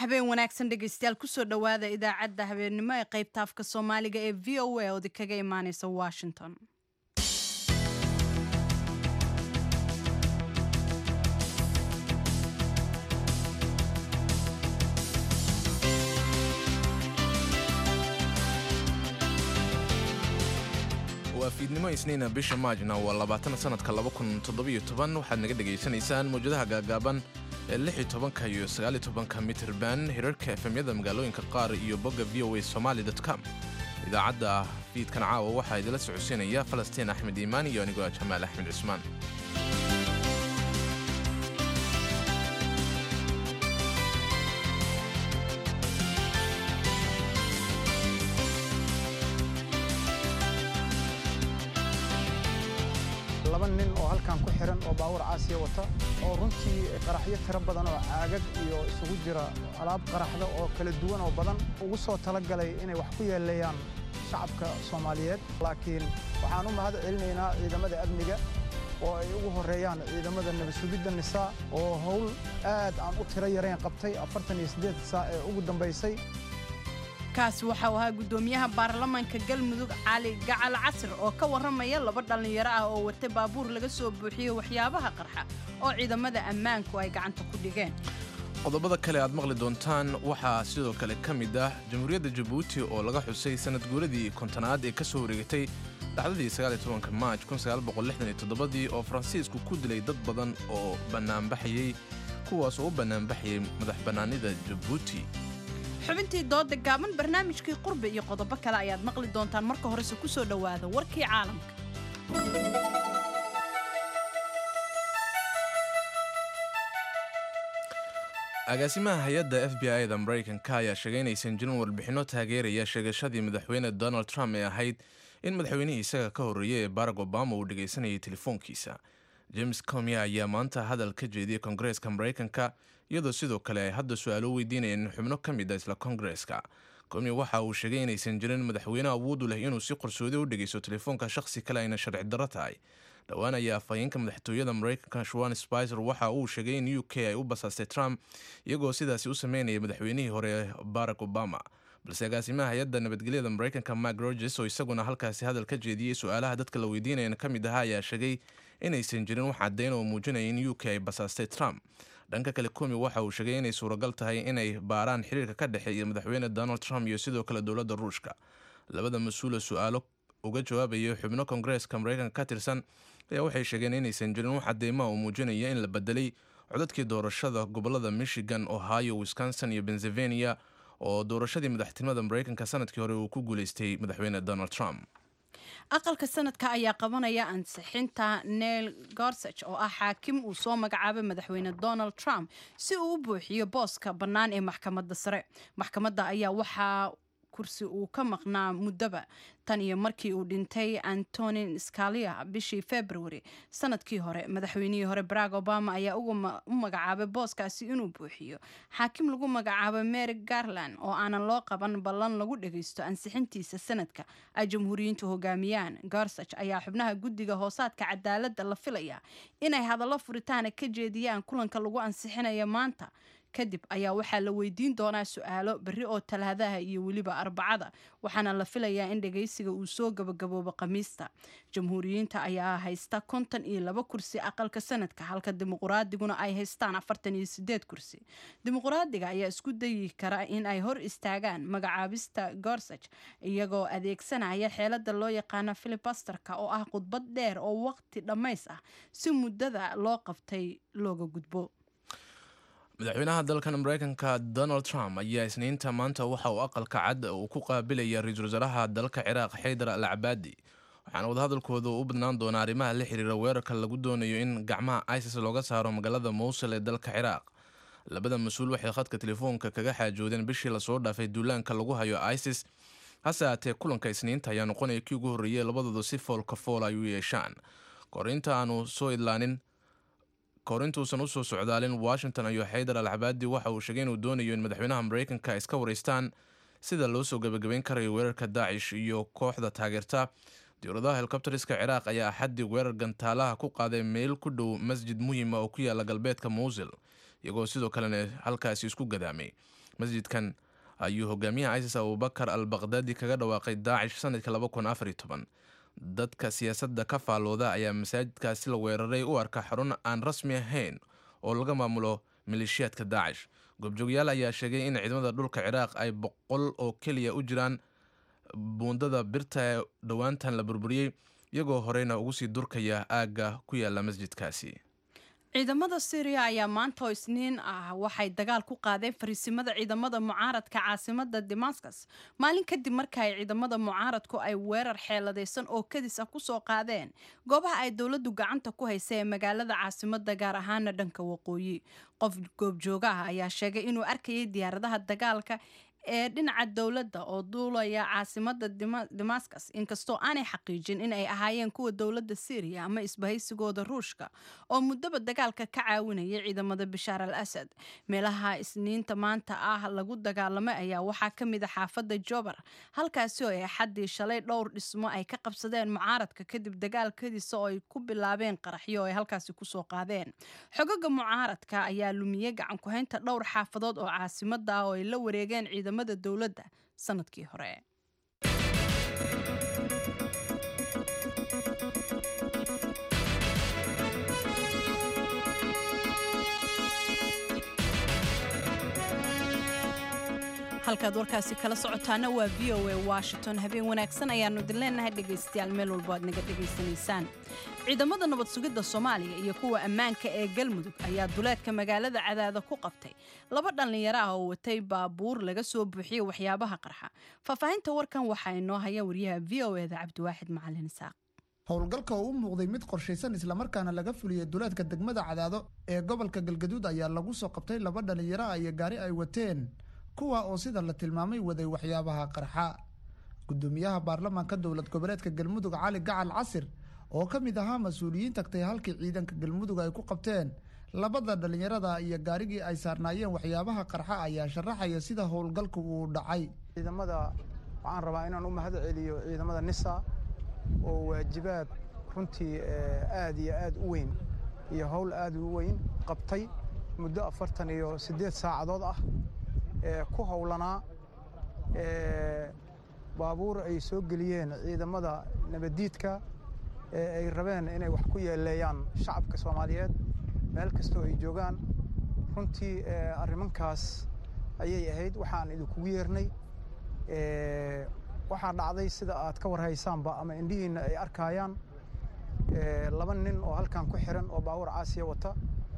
habeen wanaagsan dhegaystayaal kusoo dhowaada idaacadda habeennimo ee qaybta afka soomaaliga ee v o a oodi kaga imaaneysa washington waa fiidnimo isniina bisha maajna waa labaatan sanadka waxaad naga dhegaysanaysaan mawjadaha gaagaaban ee lix iyo tobanka iyo sagaal iyo tobanka mitirban hirarka efemyada magaalooyinka qaar iyo bogga v o a somaali com idaacadda fiidkan caawa waxaa idila socodsiinaya falastiin axmed iimaan iyo anigoo jamaal axmed cusmaan laba nin oo halkan ku xiran oo baawur caasiya wata oo runtii qaraxyo tiro badan oo caagag iyo isugu jira alaab qaraxda oo kala duwan oo badan ugu soo talagalay inay wax ku yeeleeyaan shacabka soomaaliyeed laakiin waxaan u mahad celinaynaa ciidamada amniga oo ay ugu horreeyaan ciidamada nabadsugidda nisaa oo howl aad aan u tiro yarayn qabtay afartan iyo siddeed saac ee ugu dambaysay kaasi waxau ahaa guddoomiyaha baarlamaanka galmudug cali gacal casir oo ka warramaya laba dhallinyaro ah oo watay baabuur laga soo buuxiyey waxyaabaha qarxa oo ciidamada ammaanku ay gacanta ku dhigeen qodobada kale aad maqli doontaan waxaa sidoo kale ka mid ah jamhuuriyadda jabuuti oo laga xusay sanad guuradii kontonaad ee ka soo wareegatay dhacdadii maaj dii oo faransiisku ku dilay dad badan oo bannaanbaxayey kuwaas oo u bannaanbaxayay madax bannaanida jabuuti xubintii dooda gaaban barnaamijkii qurbi iyo qodobo kale ayaad maqli doontaan marka horese ku soo dhowaada warkii caalamka agaasimaha hay-adda f b i da maraykanka ayaa sheegay inaysan jirin warbixinno taageeraya sheegashadii madaxweyne donald trump ee ahayd in madaxweynihii isaga ka horreeyey ee barack obama uu dhegaysanayay telefoonkiisa james comia ayaa maanta hadal ka jeediyey kongareeska maraykanka iyadoo sidoo kale ay hadda su-aalo weydiinayeen xubno ka mid a isla kongareeska comia waxa uu sheegay inaysan jirin madaxweyne awoodu leh inuu si qarsoodi u dhegaysto telefoonka shakhsi kale ayna sharci darro tahay dhowaan ayaa afhayeenka madaxtooyada maraykanka shuan spicer waxa uu sheegay in u k ay u basaastay trump iyagoo sidaasi u sameynaya madaxweynihii hore barack obama balse agaasimaha hay-adda nabadgelyada maraykanka mark roges oo isaguna halkaasi hadal ka jeediyey su-aalaha dadka la weydiinayana ka mid ahaa ayaa sheegay inaysan jirin wax caddayn oo muujinaya in u k ay basaastay trump dhanka kale komi waxa uu sheegay inay suuragal tahay inay baaraan xiriirka ka dhexeeya madaxweyne donald trump iyo sidoo kale dowladda ruushka labada mas-uula su-aalo uga jawaabaya xubno kongareeska maraykanka ka tirsan ayaa waxay sheegeen inaysan jirin wax cadeymaha oo muujinaya in la bedelay codadkii doorashada gobolada michigan ohio wisconsin iyo pennsylvania oo doorashadii madaxtinimada maraykanka sanadkii hore uu ku guuleystay madaxweyne donald trump aqalka sanadka ayaa qabanaya ansixinta neil gorsage oo ah xaakim uu soo magacaabay madaxweyne donald trump si uu u buuxiyo booska bannaan ee maxkamadda sare maxkamadda ayaa waxaa kursi uu ka maqnaa muddaba tan iyo markii uu dhintay antonin scalia bishii february sanadkii hore madaxweynihii hore barack obama ayaa u magacaabay booskaasi inuu buuxiyo xaakim lagu magacaabay mary garland oo aanan loo qaban ballan lagu dhagaysto ansixintiisa sanadka ay jamhuuriyiintu hogaamiyaan gorsage ayaa xubnaha guddiga hoosaadka cadaaladda la filaya inay hadallo furitaana ka jeediyaan kulanka lagu ansixinaya maanta kadib ayaa waxaa la weydiin doonaa su-aalo berri oo talaadaha iyo weliba arbacada waxaana la filayaa in dhagaysiga uu soo gabagaboobo khamiista jamhuuriyiinta ayaa haysta konton iyo laba kursi aqalka sanadka halka dimuquraadiguna ay haystaan afartan iyo sideed kursi dimuquraadiga ayaa isku dayi kara in ay hor istaagaan magacaabista gorsage iyagoo adeegsanaya xeelada loo yaqaano filibasterka oo ah khudbad dheer oo waqti dhammays ah si muddada loo qabtay looga gudbo madaxweynaha dalkan maraykanka donald trump ayaa isniinta maanta waxa uu aqalka cad uu ku qaabilaya ra-iisul wasaaraha dalka ciraaq xaydar al cabaadi waxaana wadahadalkooda u badnaan doonaa arrimaha la xiriira weerarka lagu doonayo in gacmaha isis looga saaro magaalada mowsul ee dalka ciraaq labada mas-uul waxay khadka telefoonka kaga xaajoodeen bishii lasoo dhaafay duulaanka lagu hayo isis hase haatee kulanka isniinta ayaa noqonaya kii ugu horreeyey labadooda si foolka fool ay u yeeshaan korinta aanu soo idlaanin korintuusan usoo socdaalin washington ayuu xaydar al cabaadi waxa uu sheegay inuu doonayo in madaxweynaha maraykanka ay iska wareystaan sida loo soo gebagabeyn karayo weerarka daacish iyo kooxda taageerta dowladaha helikobteriska ciraaq ayaa axaddii weerar gantaalaha ku qaaday meel ku dhow masjid muhiima oo ku yaala galbeedka muusil iyagoo sidoo kalena halkaasi isku gadaamay masjidkan ayuu hogaamiyaha isis abubakar al bakhdadi kaga dhawaaqay daacish sanadkii dadka siyaasadda ka faalooda ayaa masaajidkaasi la weeraray u arka xarun aan rasmi ahayn oo laga maamulo maleeshiyaadka daacish goobjoogayaal ayaa sheegay in ciidamada dhulka ciraaq ay boqol oo keliya u jiraan buundada birta ee dhowaantan la burburiyey iyagoo horeyna ugu sii durkaya aagga ku yaala masjidkaasi ciidamada syriya ayaa maanta oo isniin ah waxay dagaal ku qaadeen fariisimada ciidamada mucaaradka caasimada damascus maalin kadib marka ay ciidamada mucaaradku ay weerar xeeladaysan oo kadis ah kusoo qaadeen goobaha ay dowladdu gacanta ku haysa ee magaalada caasimada gaar ahaana dhanka waqooyi qof goobjooga ah ayaa sheegay inuu arkayay diyaaradaha dagaalka ee dhinaca dowladda oo duulaya caasimada damascus inkastoo aanay xaqiijin in ay ahaayeen kuwa dowladda syriya ama isbahaysigooda ruushka oo muddaba dagaalka ka caawinaya ciidamada bashaar al asad meelaha isniinta maanta ah lagu dagaalamay ayaa waxaa ka mid a xaafadda jobar halkaasi oo ay axaddii shalay dhowr dhismo ay ka qabsadeen mucaaradka kadib dagaalkadiisa oo ay ku bilaabeen qaraxyo oo ay halkaasi kusoo qaadeen xogaga mucaaradka ayaa lumiyey gacan ku-haynta dhowr xaafadood oo caasimada ah oo ay la wareegeen ciidamada dowladda sanadkii hore halkaad warkaasi kala socotaana waa v o a washington habeen wanaagsan ayaanu idin leenahay dhegaystayaal meel walbo aad naga dhegaysanaysaan ciidamada nabad sugidda soomaaliya iyo kuwa ammaanka ee galmudug ayaa duleedka magaalada cadaada ku qabtay laba dhallinyaro ah oo watay baabuur laga soo buuxiyey waxyaabaha qarxa faahfaahinta warkan waxaa inoo haya wariyaha v o eda cabdiwaaxid macalin isaaq howlgalka oo u muuqday mid qorshaysan islamarkaana laga fuliyey duleedka degmada cadaado ee gobolka galgaduud ayaa lagu soo qabtay laba dhallinyaro ah iyo gaari ay wateen kuwa oo sida la tilmaamay waday waxyaabaha qarxa gudoomiyaha baarlamaanka dowlad goboleedka galmudug cali gacal casir oo ka mid ahaa mas-uuliyiin tagtay halkii ciidanka galmudug ay ku qabteen labada dhallinyarada iyo gaarigii ay saarnaayeen waxyaabaha qarxa ayaa sharaxaya sida howlgalku uu dhacay ciidamada waxaan rabaa inaan u mahad celiyo ciidamada nisa oo waajibaad runtii aad iyo aad u weyn iyo howl aad u weyn qabtay muddo afartan iyo siddeed saacadood ah ku howlanaa baabuur ay soo geliyeen ciidamada nabaddiidka ee ay rabeen inay wax ku yeeleeyaan shacabka soomaaliyeed meel kastoo ay joogaan runtii arrimankaas ayay ahayd waxaan idinkugu yeernay waxaa dhacday sida aad ka warhaysaanba ama indhihiinna ay arkaayaan laba nin oo halkan ku xiran oo baabuur caasiya wata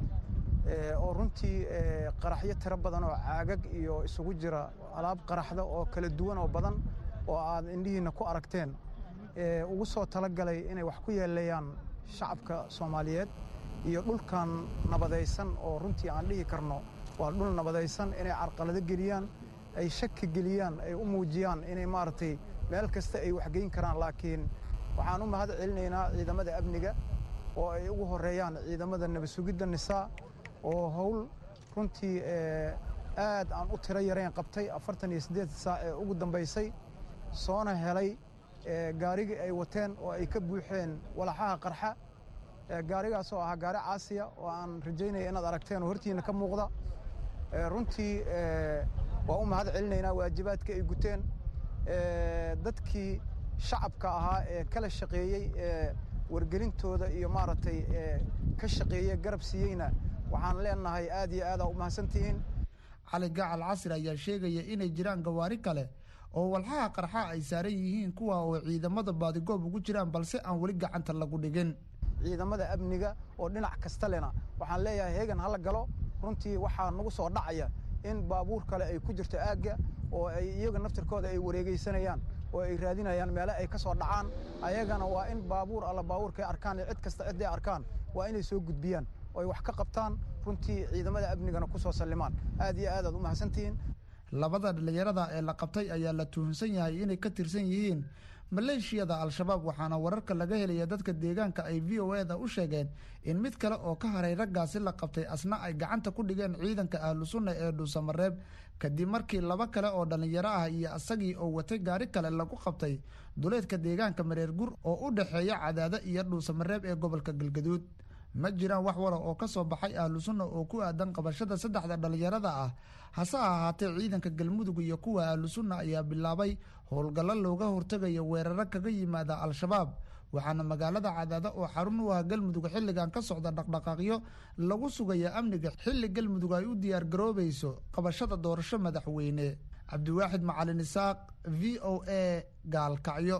oo runtii qaraxyo tiro badan oo caagag iyo isugu jira alaab qaraxda oo kala duwan oo badan oo aad indhihiinna ku aragteen ugu soo talagalay inay wax ku yeeleeyaan shacabka soomaaliyeed iyo dhulkan nabadaysan oo runtii aan dhihi karno waa dhul nabadaysan inay carqalado geliyaan ay shaki geliyaan ay u muujiyaan inay maaragtay meel kasta ay waxgeyn karaan laakiin waxaan u mahad celinaynaa ciidamada amniga oo ay ugu horeeyaan ciidamada nabadsugidda nisaa oo howl runtii aad aan u tiro yarayn qabtay afartan iyo siddeed saac ee ugu dambaysay soona helay gaarigii ay wateen oo ay ka buuxeen walaxaha qarxa gaarigaas oo ahaa gaari caasiya oo aan rajaynaya inaad aragteen oo hortiina ka muuqda runtii waa u mahad celinaynaa waajibaadka ay guteen dadkii shacabka ahaa ee kala shaqeeyey ee wargelintooda iyo maaragtay ka shaqeeye garab siiyeyna waxaan leenahay aad iyo aada u mahadsantihiin cali gacal casir ayaa sheegaya inay jiraan gawaari kale oo walxaha qarxa ay saaran yihiin kuwa oo ciidamada baadigoob ugu jiraan balse aan weli gacanta lagu dhigin ciidamada amniga oo dhinac kasta lena waxaan leeyahay heegan hala galo runtii waxaa nagu soo dhacaya in baabuur kale ay ku jirto aagga oo ay iyaga naftirkooda ay wareegaysanayaan oo ay raadinayaan meele ay ka soo dhacaan ayagana waa in baabuur alla baabuurkay arkaan iyo cid kasta ciday arkaan waa inay soo gudbiyaan oo ay wax ka qabtaan runtii ciidamada amnigana ku soo sallimaan aad iyo aad aad u mahadsantihiin labada dhallinyarada ee la qabtay ayaa la tuhunsan yahay inay ka tirsan yihiin maleeshiyada al-shabaab waxaana wararka laga helaya dadka deegaanka ay v o eda u sheegeen in mid kale oo ka haray raggaasi la qabtay asna ay gacanta ku dhigeen ciidanka ahlu sunna ee dhuusamareeb kadib markii laba kale oo dhallinyaro ah iyo isagii oo watay gaari kale lagu qabtay duleedka deegaanka mareer gur oo u dhexeeya cadaado iyo dhuusamareeb ee gobolka galgaduud ma jiraan wax wara oo ka soo baxay ahlu sunna oo ku aadan qabashada saddexda dhallinyarada ah hase ahaatee ciidanka galmudug iyo kuwa ahlu sunna ayaa bilaabay howlgallo looga hortegayo weeraro kaga yimaada al-shabaab waxaana magaalada cadaado oo xarun u ah galmudug xilligan ka socda dhaqdhaqaaqyo lagu sugaya amniga xilli galmudug ay u diyaar garoobayso qabashada doorasho madaxweyne cabdiwaaxid macalin isaaq v o a gaalkacyo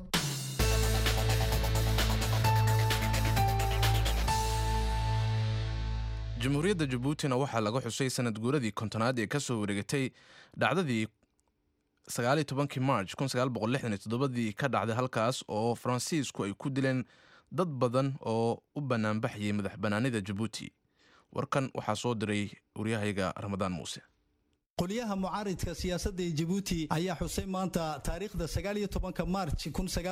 jamhuuriyadda jabuutina waxaa laga xusay sanad guuradii kontonaad ee kasoo wareegatay dhacdadii sagaaliyo tobankii march dii ka dhacday halkaas oo faransiisku ay ku dileen dad badan oo u banaanbaxayay madax banaanida jabuuti warkan waxaa soo diray waryahayga ramadaan muuse qolyaha mucaaridka siyaasadda ee jabuuti ayaa xusay maanta taariikhda sagaaliyo tobanka maarj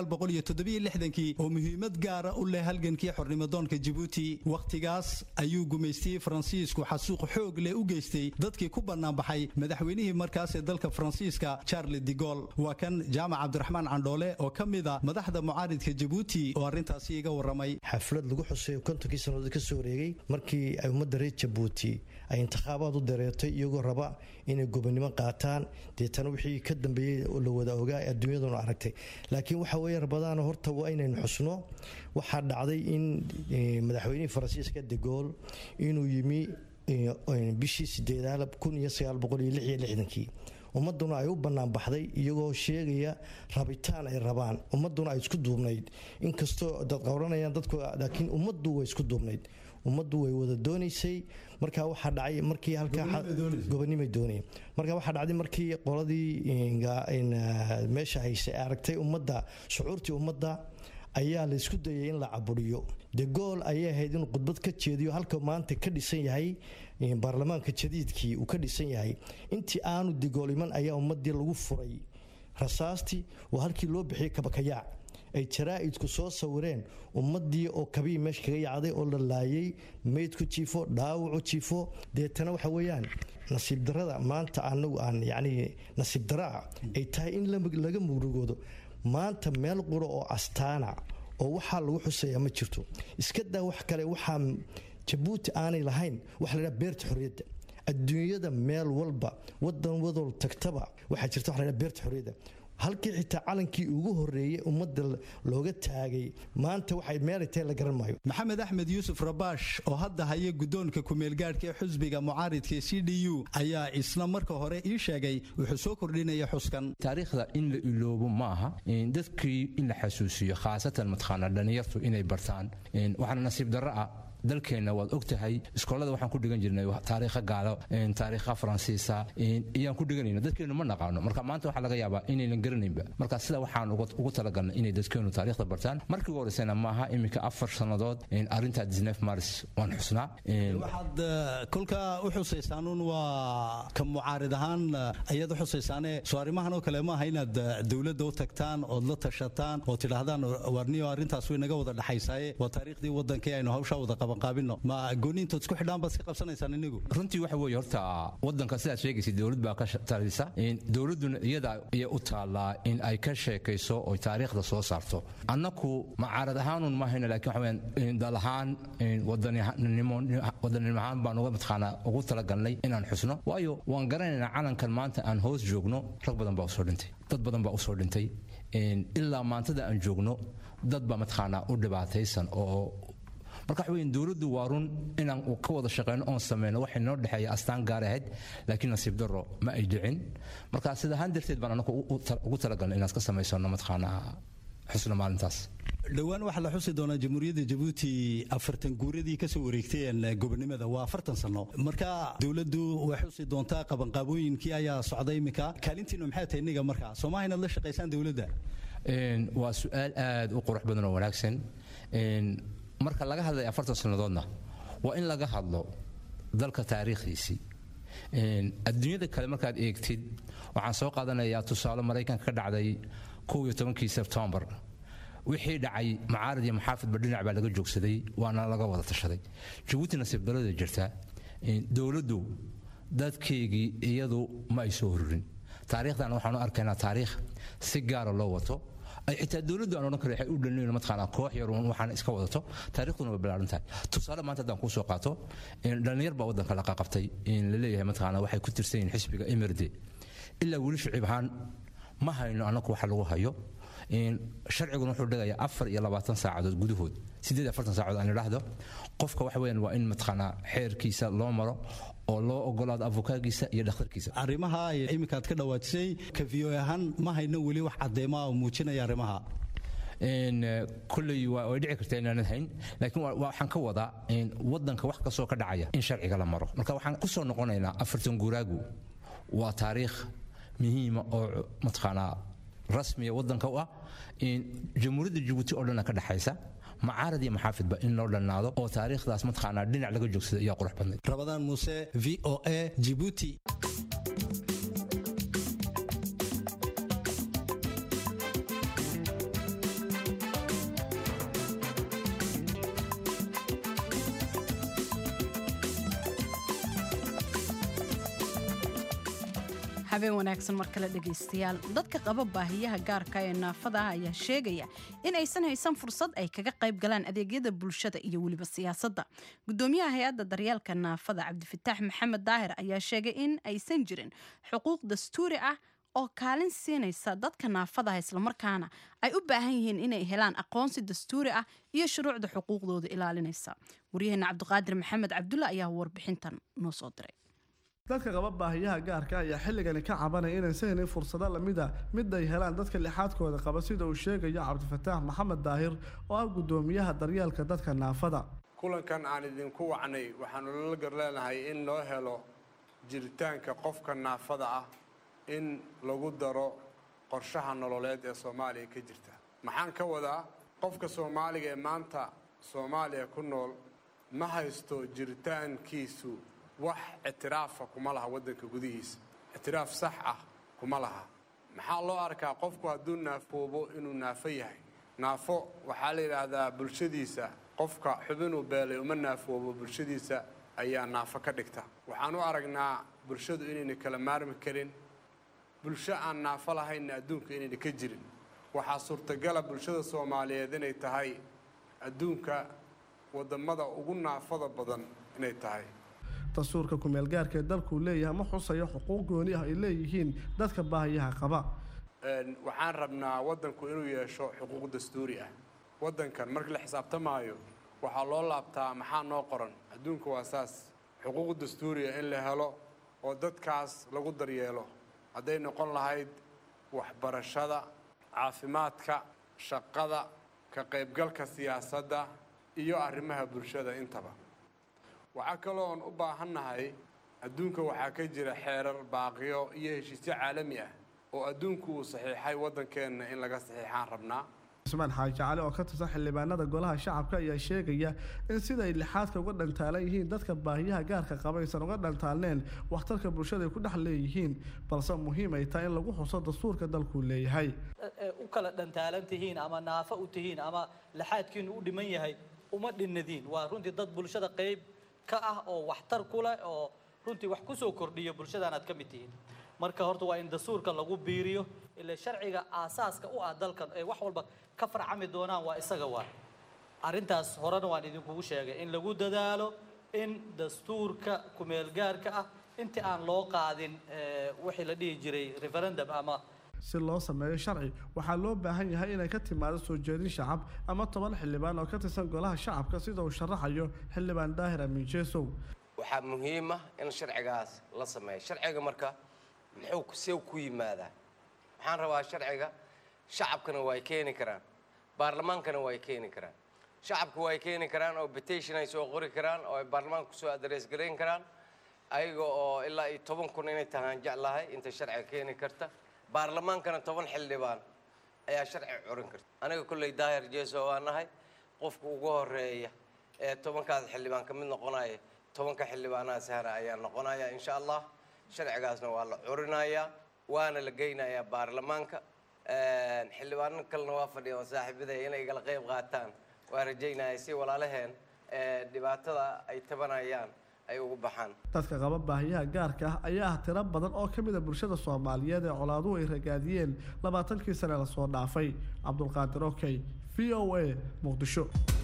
kii oo muhiimad gaara u leh halgankii xornimadoonka jabuuti wakhtigaas ayuu gumaystiyey faransiisku xasuuq xoog leh u geystay dadkii ku bannaanbaxay madaxweynihii markaas ee dalka faransiiska charles de gol waa kan jaamac cabdiraxmaan candhoole oo ka mida madaxda mucaaridka jabuuti oo arrintaasi iga warramay xaflad lagu xusayo kontonkii sannadood ka soo wareegay markii ay ummadda reer jabuuti ay intikhaabaad u dareertay iyagoo raba inay gobonnimo qaataan deetana wixii ka dambeeyey la wada ogaa adduunyaduna aragtay laakiin waxa weeye rabadaana horta waa inaynu xusno waxaa dhacday in madaxweynihii faransiiska de gool inuu yimi bishii sideedaad kii ummaduna ay u bannaan baxday iyagoo sheegaya rabitaan ay rabaan ummaduna ay isku duubnayd inkastoo dad qowranayaan dadku laakiin ummaddu way isku duubnayd ummaddu way wada doonaysay markaa waxaa dhacay markii halkagobonimay doonaya marka waxaa dhacday markii qoladii meesha haysay aragtay ummadda shucuurtii ummadda ayaa la isku dayay in la caburiyo de gool ayay ahayd inuu khudbad ka jeediyo halka maanta ka dhisan yahay baarlamaanka jadiidkii uu ka dhisan yahay intii aanu degool iman ayaa ummadii lagu furay rasaastii waa halkii loo bixiyay kabakayaac ay jaraa'idku soo sawireen ummadii oo kabii meesha kaga yacday oo la laayay meydku jiifo dhaawacu jiifo deetana waxa weeyaan nasiib darada maanta anagu aan yacni nasiib daraa ay tahay in laga murugoodo maanta meel qura oo astaana oo waxaa lagu xuseeyaa ma jirto iska daa wax kale waxaa jabuuti aanay lahayn waxa la dhaha beerta xorriyadda adduunyada meel walba wadan wadol tagtaba waxaa jirta waxa la dhaha beerta xorriyadda halkii xitaa calankii ugu horreeyey ummadda looga taagay maanta waxay meelay tahay la garan maayo maxamed axmed yuusuf rabaash oo hadda haya guddoonka kumeelgaadhka ee xusbiga mucaaridka c d u ayaa isna marka hore ii sheegay wuxuu soo kordhinaya xuskan taariikhda in la iloobo ma aha dadkii in la xasuusiyo khaasatan mataqaanaa dhallinyartu inay bartaan waxaana nasiib darro ah dalkeenna waad og tahay iskoolada waxaan ku dhigan jirnay taariikha gaalo taariikha faransiisa iyaan ku dhiganayna dadkeennu ma naqaano marka maanta waxaa laga yaabaa inaynan garanaynba marka sida waxaan ugu talagalnay inay dadkeennu taariikhda bartaan markii ugu horeysana maaha iminka afar sannadood arrinta disnef maris waan xusnaa waxaad kolkaa u xusaysaanun waa ka mucaarid ahaan ayaad u xusaysaane soo arrimahan oo kale maaha inaad dowladda u tagtaan ood la tashataan oo tidhaahdaan warniyo arrintaas way naga wada dhexaysaaye waa taariikhdii waddankii aynu hawshaa wada qaban ma gooniintood isku xidhaan baad iska qabsanaysaan inigu runtii waxa weeye horta waddanka sidaad sheegaysa dowlad baa ka talisa dowladduna iyada iya u taallaa in ay ka sheekayso oy taariikhda soo saarto annaku macaarad ahaanun maahayna laakiin waxa weyaan dal ahaan wadaninimo ahaan baan uga mataqaanaa ugu talagalnay inaan xusno waayo waan garanaynaa calankan maanta aan hoos joogno rag badan baa usoo dhintay dad badan baa usoo dhintay ilaa maantada aan joogno dad baa mataqaanaa u dhibaataysan oo marka waxa weyn dowladdu waa run inaan ka wada shaqeyno oon sameyno waxay noo dhexeeya astaan gaar ahayd laakiin nasiib darro ma ay dhicin marka sida ahaan darteed baan anagu ugu talagalnay inaan ka samaysano mataqaanaa xusno maalintaas dhowaan waxaa la xusi doonaa jamhuuriyadda jabuuti afartan guuradii kasoo wareegteen gobonimada waa afartan sano marka dowladdu way xusi doontaa qabanqaabooyinkii ayaa socday iminka kaalintiinu maxay tahay iniga marka soomaha inaad la shaqaysaan dowladda waa su-aal aad u qurux badan oo wanaagsan marka laga hadlay afartan sannadoodna waa in laga hadlo dalka taariikhdiisii adduunyada kale markaad eegtid waxaan soo qaadanayaa tusaale maraykanka ka dhacday kow iyo tobankii sebtembar wixii dhacay macaarid iyo maxaafidba dhinac baa laga joogsaday waana laga wada tashaday jabuuti nasiib darada jirta dowladdu dadkeygii iyadu ma ay soo horurin taariikhdan waxaanu arkaynaa taariikh si gaara loo wato ay xitaa dowladdu aan odhan karo waxay u dhalinayn mataqaanaa koox yar uun waxaan iska wadato taariikhduna way ballaaran tahay tusaale maanta haddaan kuu soo qaato dhallinyar baa waddanka la qaqabtay la leeyahay mataqaanaa waxay ku tirsan yihiin xisbiga emirde ilaa weli shuciib ahaan ma hayno annagu waxa lagu hayo sharciguna wuxuu dhigayaa afar iyo labaatan saacadood gudahood siddeed afartan saacadood aan idhaahdo qofka waxa weeyaan waa in mataqaanaa xeerkiisa loo maro oo loo ogolaado avokaagiisa iyo dhakhtarkiisa arrimaha ay iminkaad ka dhawaajisay ka v o ahaan ma hayno weli wax cadeymaa oo muujinaya arrimaha kulley way dhici kartaa inaanad hayn laakiin waxaan ka wadaa waddanka wax kastoo ka dhacaya in sharciga la maro marka waxaan ku soo noqonaynaa afartan guuraagu waa taariikh muhiima oo mataqaanaa rasmiya waddanka u ah jamhuuriyadda jabuuti oo dhanna ka dhexaysa macaarad iyo maxaafidba in loo dhannaado oo taariikhdaas mataqaanaa dhinac laga joogsada ayaa qurux badnayd rabadaan muuse v o a jibuuti habeen wanaagsan mar kale dhegaystayaal dadka qaba baahiyaha gaarka ee naafada ah ayaa sheegaya in aysan haysan fursad ay kaga qayb galaan adeegyada bulshada iyo weliba siyaasadda gudoomiyaha hay-adda daryeelka naafada cabdifataax maxamed daahir ayaa sheegay in aysan jirin xuquuq dastuuri ah oo kaalin siinaysa dadka naafadaha islamarkaana ay u baahan yihiin inay helaan aqoonsi dastuuri ah iyo shuruucda xuquuqdooda ilaalinaysa waryaheena cabdiqaadir maxamed cabdulla ayaa warbixintan noo soo diray dadka qaba baahiyaha gaarka ayaa xilligani ka cabanaya inaysan helin fursado lamida mid ay helaan dadka lixaadkooda qaba sida uu sheegayo cabdifataax maxamed daahir oo ah gudoomiyaha daryeelka dadka naafada kulankan aan idinku wacnay waxaanu lala gar leenahay in loo helo jiritaanka qofka naafada ah in lagu daro qorshaha nololeed ee soomaaliya ka jirta maxaan ka wadaa qofka soomaaliga ee maanta soomaaliya ku nool ma haysto jiritaankiisu wax ictiraafa kuma laha waddanka gudihiisa ictiraaf sax ah kuma laha maxaa loo arkaa qofku hadduu naafoobo inuu naafo yahay naafo waxaa la yidhaahdaa bulshadiisa qofka xubinuu beelay uma naafoobo bulshadiisa ayaa naafo ka dhigta waxaan u aragnaa bulshadu inayna kala maarmi karin bulsho aan naafo lahaynna adduunka inayna ka jirin waxaa suurtagala bulshada soomaaliyeed inay tahay adduunka waddammada ugu naafada badan inay tahay dastuurka kumeelgaarka ee dalkuu leeyahay ma xusayo xuquuq gooni ah ay leeyihiin dadka baahiyaha qaba waxaan rabnaa waddanku inuu yeesho xuquuq dastuuri ah waddankan markii la xisaabtamaayo waxaa loo laabtaa maxaa noo qoran adduunka waa saas xuquuq dastuuriya in la helo oo dadkaas lagu daryeelo hadday noqon lahayd waxbarashada caafimaadka shaqada ka qaybgalka siyaasadda iyo arrimaha bulshada intaba waxaa kaloon u baahannahay adduunka waxaa ka jira xeerar baaqiyo iyo heshiisyo caalami ah oo adduunku uu saxiixay waddankeenna in laga saxiixaan rabnaa cusmaan xaaji cali oo ka tirsan xildhibaanada golaha shacabka ayaa sheegaya in siday lixaadka uga dhantaalan yihiin dadka baahiyaha gaarka qaba aysan uga dhantaalneen waxtarka bulshada ay ku dhex leeyihiin balse muhiim ay tahay in lagu xuso dastuurka dalkuu leeyahay u kala dhantaalan tihiin ama naafo u tihiin ama lixaadkiinu u dhiman yahay uma dhinadiin waa runtii dad bulshada qayb ka ah oo waxtar ku leh oo runtii wax ku soo kordhiyo bulshadan aad ka mid tihiin marka horta waa in dastuurka lagu biiriyo ila sharciga aasaaska u ah dalkan ee wax walba ka farcami doonaan waa isaga waa arrintaas horena waan idinkugu sheegay in lagu dadaalo in dastuurka kumeelgaarka ah intii aan loo qaadin wixii la dhihi jiray referendum ama si loo sameeyo sharci waxaa loo baahan yahay inay ka timaado soo jeedin shacab ama toban xildhibaan oo ka tirsan golaha shacabka sida uu sharaxayo xildhibaan daahir amiin jeesow waxaa muhiim ah in sharcigaas la sameeyo sharciga marka muxuu see ku yimaadaa waxaan rabaa sharciga shacabkana way keeni karaan baarlamaankana way keeni karaan shacabka way keeni karaan oo petition ay soo qori karaan oo ay baarlamaanka kusoo adrees garayn karaan ayaga oo ilaa iyo toban kun inay tahaan jeclahay inta sharciga keeni karta baarlamaankana toban xildhibaan ayaa sharci curin karta aniga kolley daahir jeeso waa nahay qofka ugu horeeya ee tobankaas xildhibaan ka mid noqonaya tobanka xildhibaanaha sahra ayaa noqonaya insha allah sharcigaasna waa la curinayaa waana la geynayaa baarlamaanka xildhibaano kalena waa fadhiya oo saaxiibaday inay igala qayb qaataan waa rajaynaya si walaalaheen dhibaatada ay tabanayaan ay ugu baxaan dadka qaba baahiyaha gaarka ah ayaa ah tiro badan oo ka mid a bulshada soomaaliyeed ee colaaduhu ay ragaadiyeen labaatankii sane lasoo dhaafay cabdulqaadir okey v o a muqdisho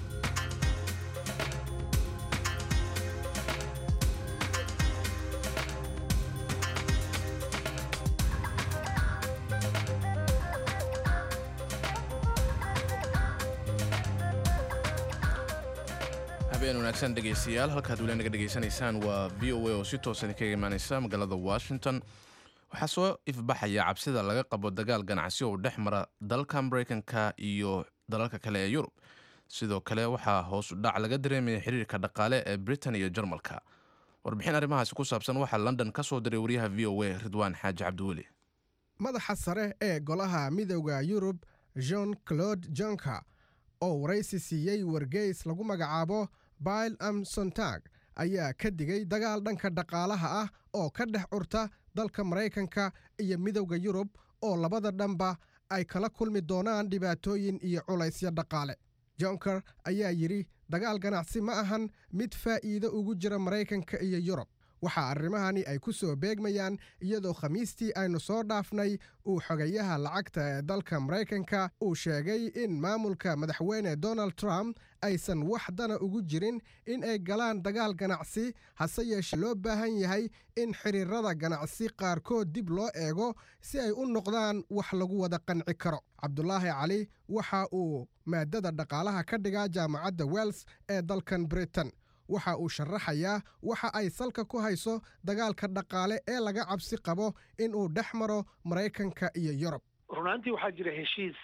habeen wanaagsan dhegaystayaal halkaad weli naga dhegaysanaysaan waa v o a oo si toosan kaga imaaneysa magaalada washington waxaa soo ifbaxaya cabsida laga qabo dagaal ganacsi oo dhex mara dalka mareykanka iyo dalalka kale ee yurub sidoo kale waxaa hoosu dhac laga dareemaya xiriirka dhaqaale ee britain iyo jarmalka warbixin arrimahaasi ku saabsan waxaa london ka soo diray wariyaha v o a ridwaan xaaji cabdiweli madaxa sare ee golaha midowda yurub jean claude jonka oo waraysi siiyey wargeys lagu magacaabo bail am sontag ayaa ka digay dagaal dhanka dhaqaalaha ah oo ka dhex curta dalka maraykanka iyo midowda yurub oo labada dhanba ay kala kulmi doonaan dhibaatooyin iyo culaysyo dhaqaale jonker ayaa yidhi dagaal ganacsi ma ahan mid faa'iido ugu jira maraykanka iyo yurub waxaa arrimahani ay ku soo beegmayaan iyadoo khamiistii aynu soo dhaafnay uu xogayaha lacagta ee dalka maraykanka uu sheegay in maamulka madaxweyne donald trump aysan wax dana ugu jirin in ay galaan dagaal ganacsi hase yeeshee loo baahan yahay in xiriirada ganacsi qaarkood dib loo eego si ay u noqdaan wax lagu wada qanci karo cabdulaahi cali waxa uu maadada dhaqaalaha ka dhigaa jaamacadda wells ee dalkan britain waxa uu sharaxayaa waxa ay salka ku hayso dagaalka dhaqaale ee laga cabsi qabo in uu dhex maro maraykanka iyo yurub runaantii waxaa jira heshiis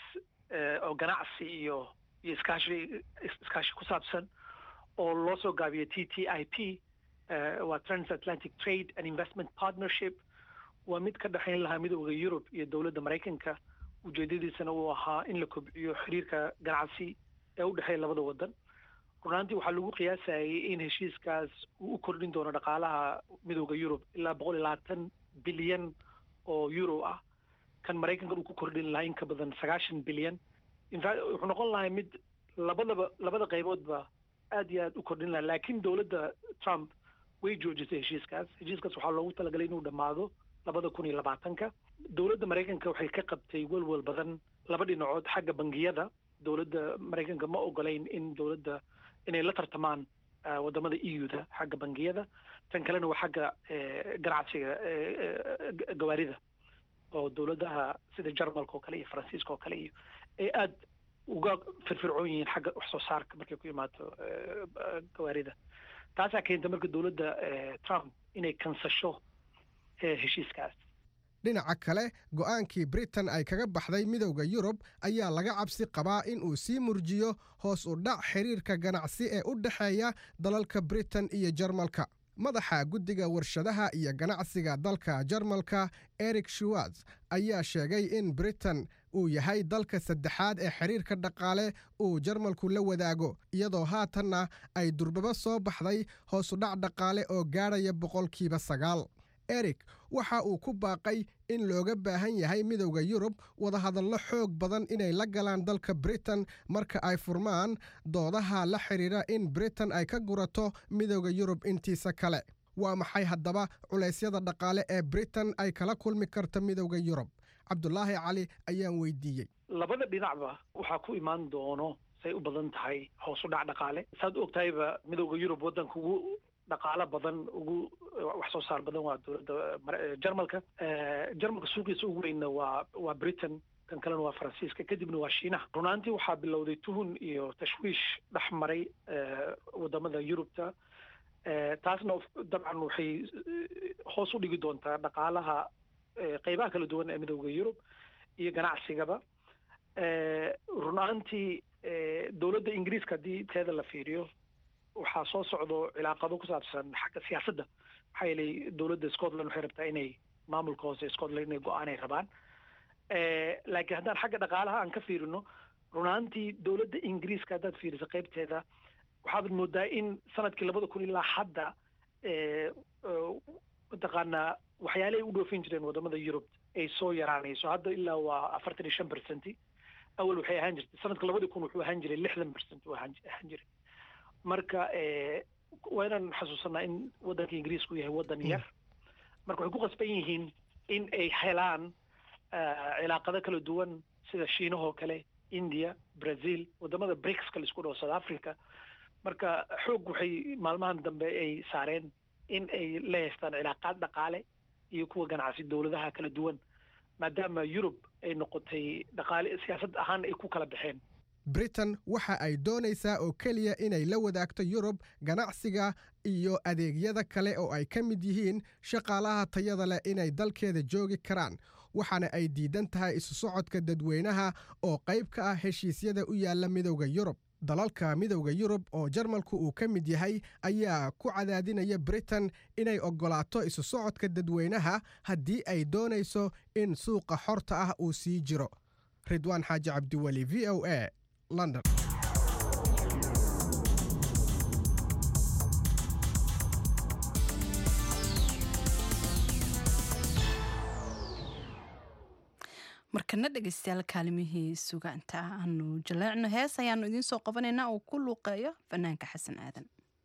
oo ganacsi iyo iyo iskaashi iskaashi ku saabsan oo loo soo gaabiyay t t i p waa transatlantic trade and investment partnership waa mid ka dhexayn lahaa midooda yurub iyo dowladda maraykanka ujeedadiisana uu ahaa in la kobciyo xiriirka ganacsi ee u dhexeeya labada waddan runaantii waxaa lagu qiyaasayay in heshiiskaas uu u kordhin doono dhaqaalaha midooda yurub ilaa boqol iyo labaatan bilyan oo euro ah kan maraykanka uu ku kordhin lahaa in ka badan sagaashan bilyan infact wuxuu noqon lahaa mid labadaba labada qayboodba aad iyo aad u kordhin lahaa laakiin dowladda trump way joojisay heshiiskaas heshiiskaas waxaa loogu talagalay inuu dhammaado labada kun iyo labaatanka dowladda maraykanka waxay ka qabtay welwel badan laba dhinacood xagga bangiyada dowladda maraykanka ma ogolayn in dowladda inay la tartamaan wadamada eu-da xagga bangiyada tan kalena waa xagga ganacsiga gawaarida oo dowladaha sida jarmalka oo kale iyo faransiiska oo kale iyo ay aada uga firfircoon yihiin xagga wax soo saarka markay ku imaato gawaarida taasaa keenta marka dowladda trump inay kansasho heshiiskaas dhinaca kale go'aankii britain ay kaga baxday midowda yurub ayaa laga cabsi qabaa in uu sii murjiyo hoos u dhac xiriirka ganacsi ee u dhexeeya dalalka britain iyo jarmalka madaxa guddiga warshadaha iyo ganacsiga dalka jarmalka eric shuwarts ayaa sheegay in britain uu yahay dalka saddexaad ee xiriirka dhaqaale uu jarmalku la wadaago iyadoo haatanna ay durbaba soo baxday hoos u dhac dhaqaale oo gaadhaya boqolkiiba sagaal eric waxa uu ku baaqay in looga baahan yahay midowda yurub wadahadallo xoog badan inay la galaan dalka britain marka ay furmaan doodaha la xidhiira in britain ay ka gurato midowda yurub intiisa kale waa maxay haddaba culaysyada dhaqaale ee britain ay kala kulmi karta midowda yurub cabdulaahi cali ayaan weydiiyey labada dhinacba waxaa ku imaan doono say u badan tahay hoos u dhac dhaqaale saad og tahayba midowda yurub waddanka ugu dhaqaalo badan ugu wax soo saar badan waa dowladda jarmalka jarmalka suuqiisa ugu weynna waa waa britain kan kalena waa faransiiska kadibna waa shiinaha runaantii waxaa bilowday tuhun iyo tashwiish dhex maray wadamada yurubta taasna dabcan waxay hoos u dhigi doontaa dhaqaalaha qeybaha kala duwan ee midowda yurub iyo ganacsigaba runaantii dowladda ingiriiska haddii teeda la fiiriyo waxaa soo socdo cilaaqado ku saabsan xagga siyaasadda maxaa yeelay dowladda scotland waxay rabtaa inay maamulka hoose scotland inay go-aanay rabaan laakiin haddaan xagga dhaqaalaha aan ka fiirino runaantii dowladda ingiriiska haddaad fiiriso qaybteeda waxaad moodaa in sanadkii labada kun ilaa hadda mataqaanaa waxyaalahay u dhoofin jireen wadamada yurub ay soo yaraanayso hadda ilaa waa afartan iyo shan percenti awal waxay ahaan jirtay sanadka labadii kun wuxuu ahaan jiray lixdan percent uu ahaan jiray marka waa inaan xasuusanaa in waddanka ingiriisku yahay waddan yar marka waxay ku qasban yihiin in ay helaan cilaaqado kala duwan sida shiinahoo kale india brazil wadamada bricska laisku dhaho south africa marka xoog waxay maalmahan dambe ay saareen in ay la haystaan cilaaqaad dhaqaale iyo kuwa ganacsi dowladaha kala duwan maadaama yurub ay noqotay dhaqaale siyaasad ahaan ay ku kala baxeen britain waxa ay doonaysaa oo keliya inay la wadaagto yurub ganacsiga iyo adeegyada kale oo ay ka mid yihiin shaqaalaha tayada leh inay dalkeeda joogi karaan waxaana ay diidan tahay isu socodka dadweynaha oo qayb ka ah heshiisyada u yaalla midowda yurub dalalka midowda yurub oo jarmalku uu ka mid yahay ayaa ku cadaadinaya britain inay oggolaato isu socodka dadweynaha haddii ay doonayso in suuqa xorta ah uu sii jiro ridwaan xaaji cabdiweli v o a london markana dhegeystayaal kaalimihii sugaanta aanu jaleecno hees ayaanu idiin soo qabanaynaa uu ku luuqeeyo fanaanka xasan aadan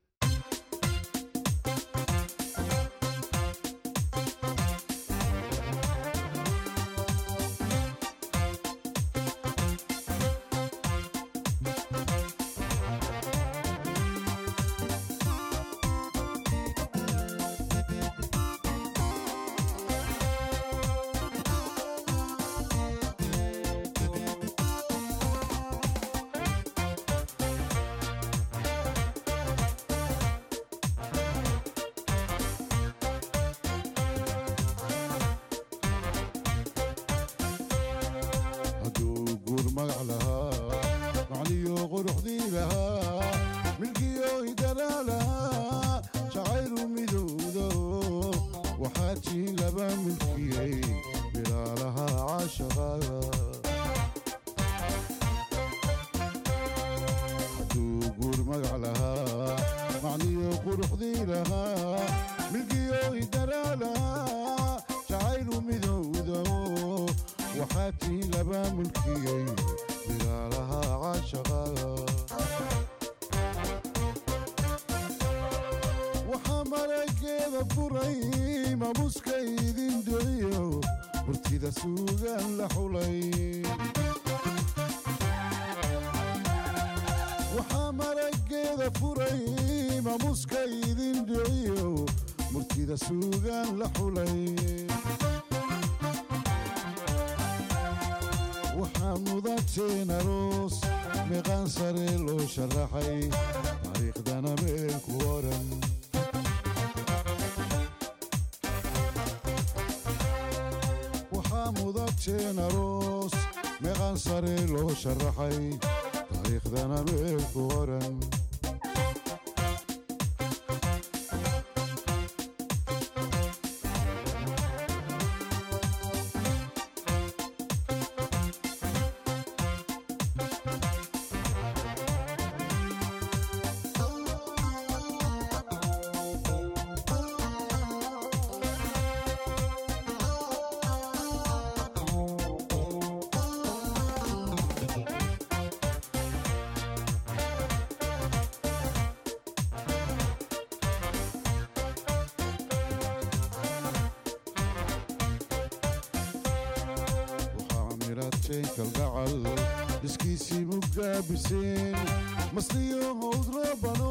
iskiisii mugaabiseen masliyo howdrabano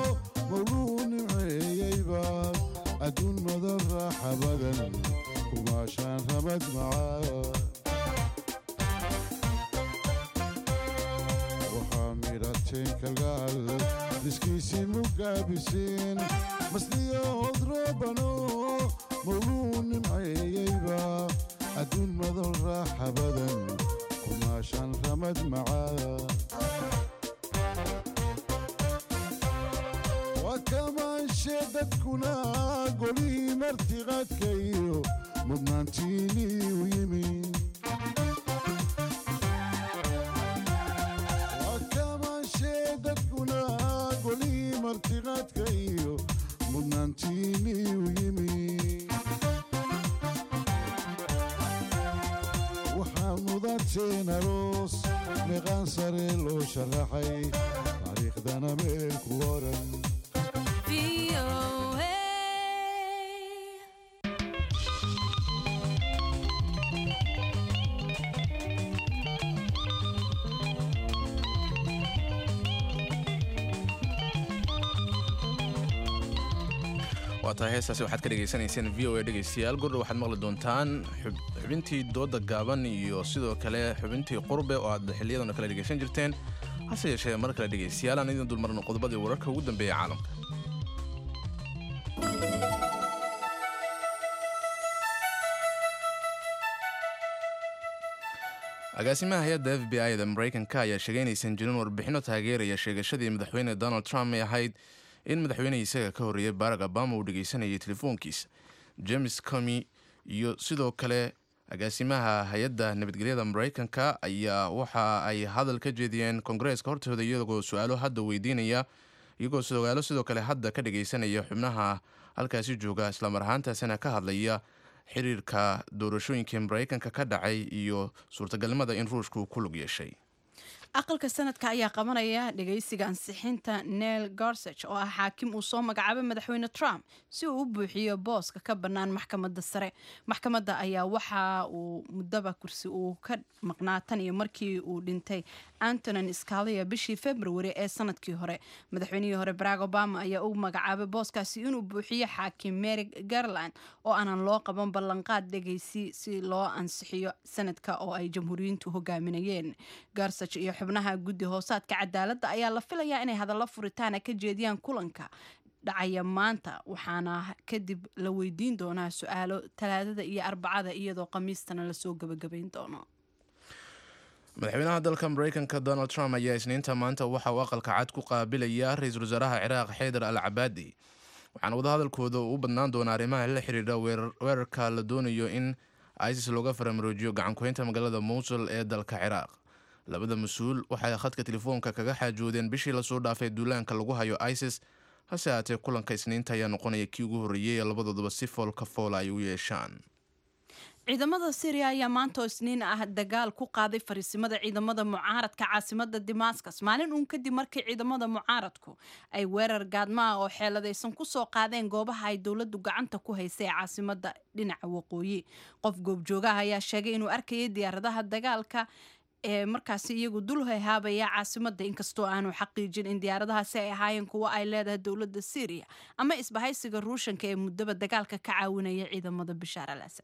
mawluu nimceeyeyba adduun madan raaxa badan kumaashaan ramad macaa waxaa midhateen kalgacal iskiisii mugaabiseen masliyo howdrabano mawluu nimceeyeyba adduun madan raaxa badan kumaashaan ramad macaa waa kamaanshe dadkuna golihii martiqaadka iyo mudnaantiinii u yimi waa kamaanshe dadkuna golihii martiqaadka iyo mudnaantiinii u yimi waxaa mudateen aroos meeqaan sare loo sharaxay taariikhdana meel ku oran waa tahay heestaasi waxaad ka dhegaysanayseen v o a dhegaystayaal gordha waxaad maqli doontaan xubintii dooda gaaban iyo sidoo kale xubintii qurbe oo aad xiliyadan kale dhegaysan jirteen hase yeeshee mar kale dhegaystayaal aan idin dulmarno qodobadii wararka ugu dambeeya caalamka agaasimaha hay-adda f b i da maraykanka ayaa sheegay inaysan jirin warbixino taageeraya sheegashadii madaxweyne donald trump ay ahayd in madaxweynihii isaga ka horreeyay barack obama uu dhegaysanayay telefoonkiisa james comi iyo sidoo kale agaasimaha hay-adda nabadgelyada maraykanka ayaa waxa ay hadal ka jeediyeen kongareeska hortooda iyagoo su-aalo hadda weydiinaya iyagoo sugaalo sidoo kale hadda ka dhagaysanaya xubnaha halkaasi jooga islamar ahaantaasina ka hadlaya xiriirka doorashooyinkii maraykanka ka dhacay iyo suurtagalnimada in ruushku ku lug yeeshay aqalka sanadka ayaa qabanaya dhegaysiga ansixinta neil gorsage oo ah xaakim uu soo magacaabay madaxweyne trump si uu u buuxiyo booska ka bannaan maxkamadda sare maxkamadda ayaa waxa uu muddaba kursi uu ka maqnaa tan iyo markii uu dhintay antonin scalia bishii february ee sanadkii hore madaxweynihii hore barack obama ayaa u magacaabay booskaasi inuu buuxiyo xaakim mary garland oo aanan loo qaban ballanqaad dhegaysi si loo ansixiyo sanadka oo ay jamhuuriyiintu hogaaminayeen gorsage iyo xubnaha guddi hoosaadka cadaaladda ayaa la filayaa inay hadallo furitaana ka jeediyaan kulanka dhacaya maanta waxaana kadib la weydiin doonaa su-aalo talaadada iyo arbacada iyadoo khamiistana lasoo gebagabayn doono madaxweynaha dalka maraykanka donald trump ayaa isniinta maanta waxa uu aqalka cad ku qaabilaya ra-iisul wasaaraha ciraaq xaydar al cabaadi waxaana wadahadalkooda u badnaan doona arrimaha la xiriira weerarka la doonayo in isis looga faramaroojiyo gacankuhaynta magaalada mowsul ee dalka ciraaq labada mas-uul waxay khadka telefoonka kaga xaajoodeen bishii lasoo dhaafay duulaanka lagu hayo isis hase haatee kulanka isniinta ayaa noqonaya kii ugu horreeyey ee labadooduba si foolka foola ay u yeeshaan ciidamada syriya ayaa maanta oo isniin ah dagaal ku qaaday fariisimada ciidamada mucaaradka caasimada damascus maalin uun kadib markii ciidamada mucaaradku ay weerar gaadmaha oo xeeladaysan kusoo qaadeen goobaha ay dowladu gacanta ku haysay ee caasimada dhinaca waqooyi qof goobjoogaha ayaa sheegay inuu arkayay diyaaradaha dagaalka ee markaasi iyagu dul hayhaabaya caasimada inkastoo aanu xaqiijin in diyaaradahaasi ay ahaayeen kuwo ay leedahay dowladda syriya ama isbahaysiga ruushanka ee muddaba dagaalka ka caawinaya ciidamada bishaar al asad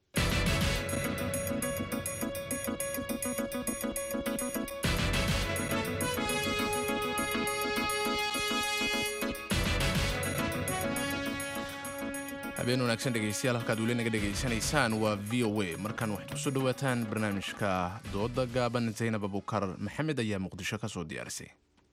habeen wanaagsan dhegaystayaal halkaad weli naga dhegaysanaysaan waa v o a markaan waxaad kusoo dhawaataan barnaamijka dooda gaaban zaynab abukar maxamed ayaa muqdisho ka soo diyaarisay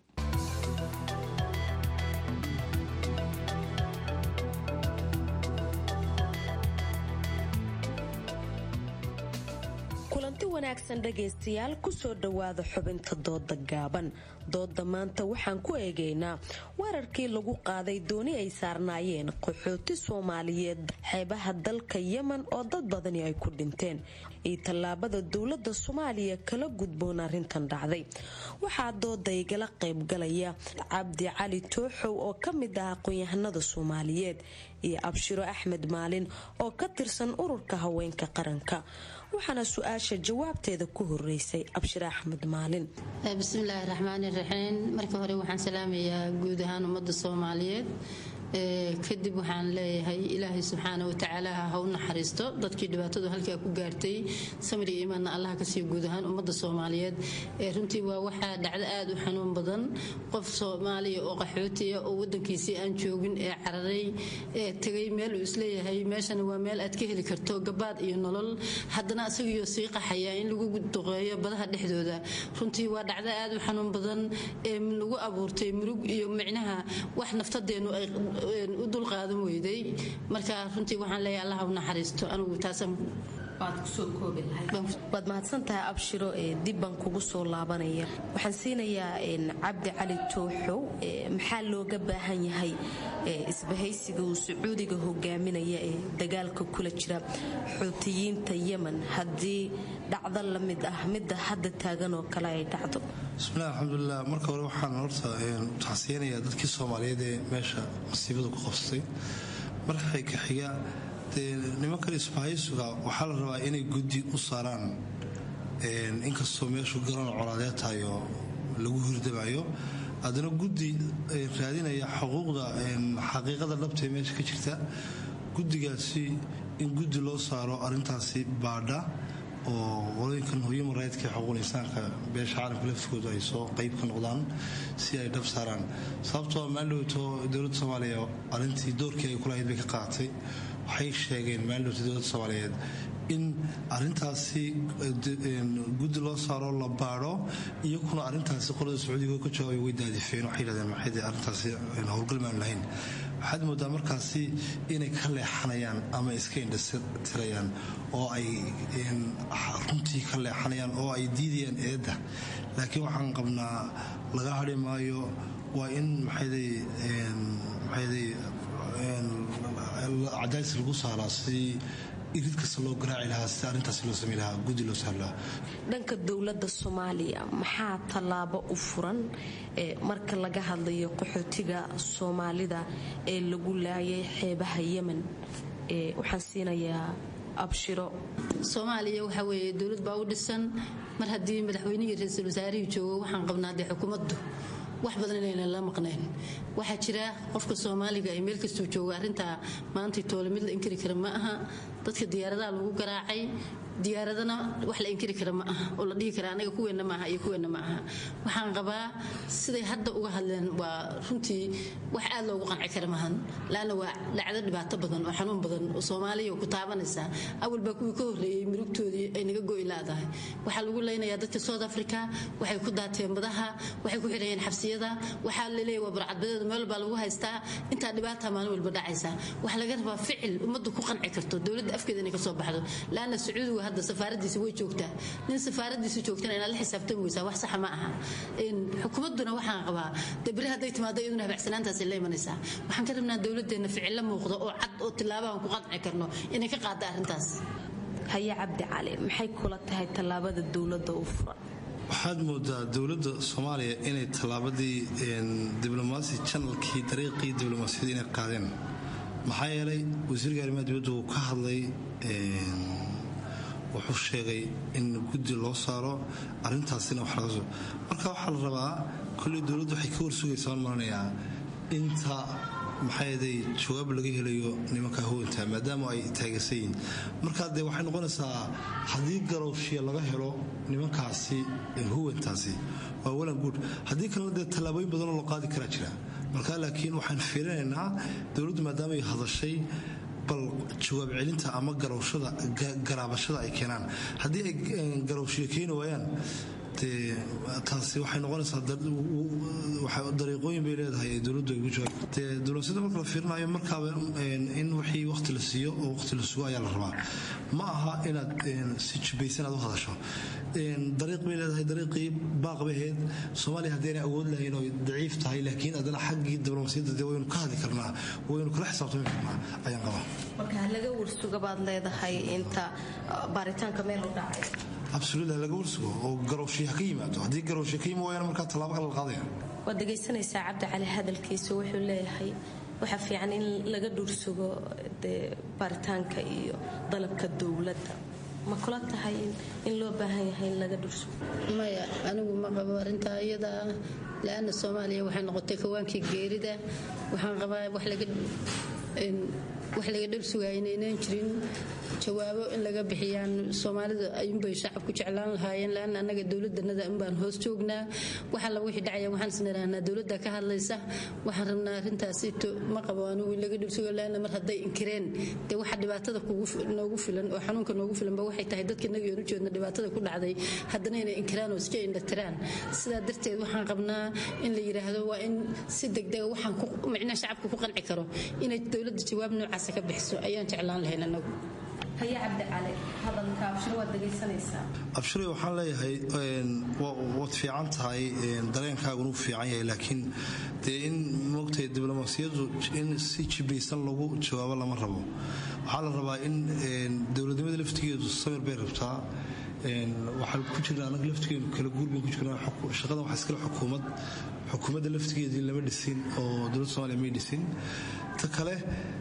kulanti wanaagsan dhegaystayaal kusoo dhowaada xubinta dooda gaaban dooda maanta waxaan ku eegaynaa weerarkii lagu qaaday dooni ay saarnaayeen qaxooti soomaaliyeed xeebaha dalka yemen oo dad badani ay ku dhinteen iyo tallaabada dowladda soomaaliya kala gudboon arrintan dhacday waxaa dooda igala qaybgalaya cabdi cali tooxow oo ka mid ah aqoon-yahanada soomaaliyeed iyo abshiro axmed maalin oo ka tirsan ururka haweenka qaranka waxaana su-aasha jawaabteeda ku horeysay abshir axmed maalin bismillaahi raxmaani raxiim marka hore waxaan salaamayaa guud ahaan ummadda soomaaliyeed kadib waxaan leeyahay ilaahay subxaana watacaala ha u naxariisto dadkii dhibaatadu halkaa ku gaartay samir iyo imaanna allaha ka siiyo guud ahaan ummadda soomaaliyeed runtii waa waxaa dhacdo aad u xanuun badan qof soomaaliya oo qaxootiya oo wadankiisii aan joogin ee cararay ee tegay meel uu isleeyahay meeshana waa meel aad ka heli karto gabaad iyo nolol haddana isagiyo sii qaxaya in lagu duqeeyo badaha dhexdooda runtii waa dhacdo aad u xanuun badan ee lagu abuurtay murug iyo micnaha wax naftadeenu ay u dulqaadan weyday marka runtii waxaan leeyahay allah u naxariisto anigu taasaan waad mahadsantahay abshiro ee dib baan kugu soo laabanaya waxaan siinayaa cabdi cali tooxow maxaa looga baahan yahay isbahaysiga uu sacuudiga hogaaminaya ee dagaalka kula jira xuutiyiinta yemen haddii dhacdo la mid ah midda hadda taagan oo kale ay dhacdo bismillahi alxamdulilah marka hore waxaan horta taxsiyanayaa dadkii soomaaliyeed ee meesha masiibadu ku qabsatay markay kaxiga dee nimankan isbahaysuga waxaa la rabaa inay guddi u saaraan inkastoo meeshu garoon colaadeed tahay oo lagu hurdamayo haddana guddi raadinaya xuquuqda xaqiiqada dhabta ee meesha ka jirta guddigaasi in guddi loo saaro arrintaasi baadha oo qolooyinkan human rightska xuquuqul insaanka beesha caalamka laftigoodu ay soo qayb ka noqdaan si ay dhab saaraan sababtoo maaldhowto dowladda soomaaliya arrintii doorkii ay kulahayd bay ka qaadatay waxay sheegeen maaldhowta dowladda soomaaliyeed in arintaasi guddi loo saaro la baadho iyakuna arintaasi qolada sacuudiga ka jawaabay way daadifeen waxay yidhahdeen maxay arrintaasi howlgal maan lahayn waxaad moodaa markaasi inay ka leexanayaan ama iska indhatirayaan oo ay runtii ka leexanayaan oo ay diidayaan eedda laakiin waxaan qabnaa laga hadhi maayo waa in maxayday maxayday cadaadis lagu saaraa si irid kasta loo garaaci lahaa si arrintaasi loo samey lahaa guddi loo saari lahaa dhanka dowladda soomaaliya maxaa tallaabo u furan marka laga hadlayo qaxootiga soomaalida ee lagu laayay xeebaha yemen waxaan siinayaa abshiro soomaaliya waxaa weeye dowlad baa u dhisan mar haddii madaxweynihii ra-iisul wasaarihii joogo waxaan qabnaa dee xukuumaddu wax badan inaynan la maqnayn waxaa jira qofka soomaaliga ee meel kastuu jooga arrintaa maanta toole mid la inkiri kara ma aha dadka diyaaradaha lagu garaacay diyaaradana wax la inkiri kara ma aha oo la dhihi kara anaga kuweenna maaha iyo kuweenna ma aha waxaan qabaa siday hadda uga hadleen waa runtii wax aad loogu qanci kara maahan laanna waa dhacdo dhibaato badan oo xanuun badan oo soomaaliya ku taabanaysa awal baa kuwii ka horreeyey murugtoodii ay naga go'i laadahay waxaa lagu leynayaa dadka south africa waxay ku daateen badaha waxay ku xidhayeen xabsiyada waxaa laleeyahy waa barcadbadeedu meel baa lagu haystaa intaa dhibaata maalin walba dhacaysa waxaa laga rabaa ficil ummaddu ku qanci karto dowladda afkeeda inay ka soo baxdo laanna sacuudigu hadda safaaradiisa way joogtaa nin safaaradiisa joogtana inaad la xisaabtami weysaa wax saxa ma aha xukuumadduna waxaan qabaa dee beri hadday timaado iyaduna habacsanaantaasay la imanaysaa waxaan ka rabnaa dowladdeena ficilla muuqdo oo cad oo tilaabahan ku qanci karno inay ka qaada arrintaas haye cabdi cali maxay kula tahay tallaabada dowladda u furan waxaad moodaa dowladda soomaaliya inay tallaabadii diblomaasi janalkii dariiqii diblomaasiyada inay qaadeen maxaa yeelay wasiirka arrimaha dibadda uu ka hadlay wuxuu sheegay in guddi loo saaro arrintaasina wax laga soo marka waxaa la rabaa kolley dowladdu waxay ka warsugaysaa aan maranayaa inta maxayday jawaab laga helayo nimanka hawanta maadaama ay taageersan yihiin markaa dee waxay noqonaysaa haddii garowshiya laga helo nimankaasi huwantaasi waa walan guud haddii kalena dee tallaabooyin badanoo loo qaadi karaa jira marka laakiin waxaan fiirinaynaa dowladdu maadaama ay hadashay bal jawaab celinta ama garowshada garaabashada ay keenaan haddii ay garowshiya keeni waayaan dee taasi waxay noqonaysaa dariiqooyin bay leedahay ee dowladdu ay ugu jawaab dee dowladsiyada marka la fiirinayo markaaba in wixii waqti la siiyo oo waqti la sugo ayaa la rabaa ma aha inaad si jibaysan aad u hadasho dariiq bay leedahay dariiqii baaq bay ahayd soomaaliya haddii aanay awood lahayn oo daciif tahay laakiin haddana xaggii diblomaasiyadda dee waynu ka hadli karnaa waynu kala xisaabtami karnaa ayaan qabaa marka laga warsuga baad leedahay inta baaritaanka meel u dhacay absoluutla laga warsugo oo garowshiya ka yimaado haddii garowshiya ka yimi waayana markaa tallaabo kale la qaadaya waad dhegaysanaysaa cabdi cali hadalkiisa wuxuu leeyahay waxaa fiican in laga dhursugo dee baaritaanka iyo dalabka dowladda ma kula tahay in loo baahan yahay in laga dhursugo maya anigu ma qabo arrintaa iyada la-ana soomaaliya waxay noqotay kawaankii geerida waxaan qabaa wax laga wax laga dharsugaaya inaynaan jirin jawaabo in laga bixiyaan soomaalida ayuunbay shacabku jeclaan lahaayeen laana annaga dowladanada unbaan hoos joognaa wax alla wixii dhacaya waxaan isnirahnaa dowladda ka hadlaysa waxaan rabnaa arrintaasi ma qabo anigu in laga dharsugo laana mar hadday inkireen dee waxa dhibaatada noogu filan oo xanuunka noogu filanba waxay tahay dadka naga oonu jeedna dhibaatada ku dhacday haddana inay inkiraan oo iska indhatiraan sidaa darteed waxaan qabnaa in la yidhaahdo waa in si degdega waxaan micnaha shacabka ku qanci karo inay dowladda jawaab noocaasa ka bixiso ayaan jeclaan lahayn anagu haye cabdi cali hadalka abshiro waad dhegaysanaysaa abshiray waxaan leeyahay waad fiican tahay dareenkaaguna u fiican yahay laakiin dee in moogtahay diblomaasiyaddu in si jibaysan lagu jawaabo lama rabo waxaa la rabaa in dowladnimada laftigeedu samir bay rabtaa waxaan ku jirnaa anaga laftigeenu kala guur bayn ku jirnaa shaqadan waxaa iskale xukuumad xukuumadda laftigeedii lama dhisin oo dowladda somaaliya may dhisin ta kale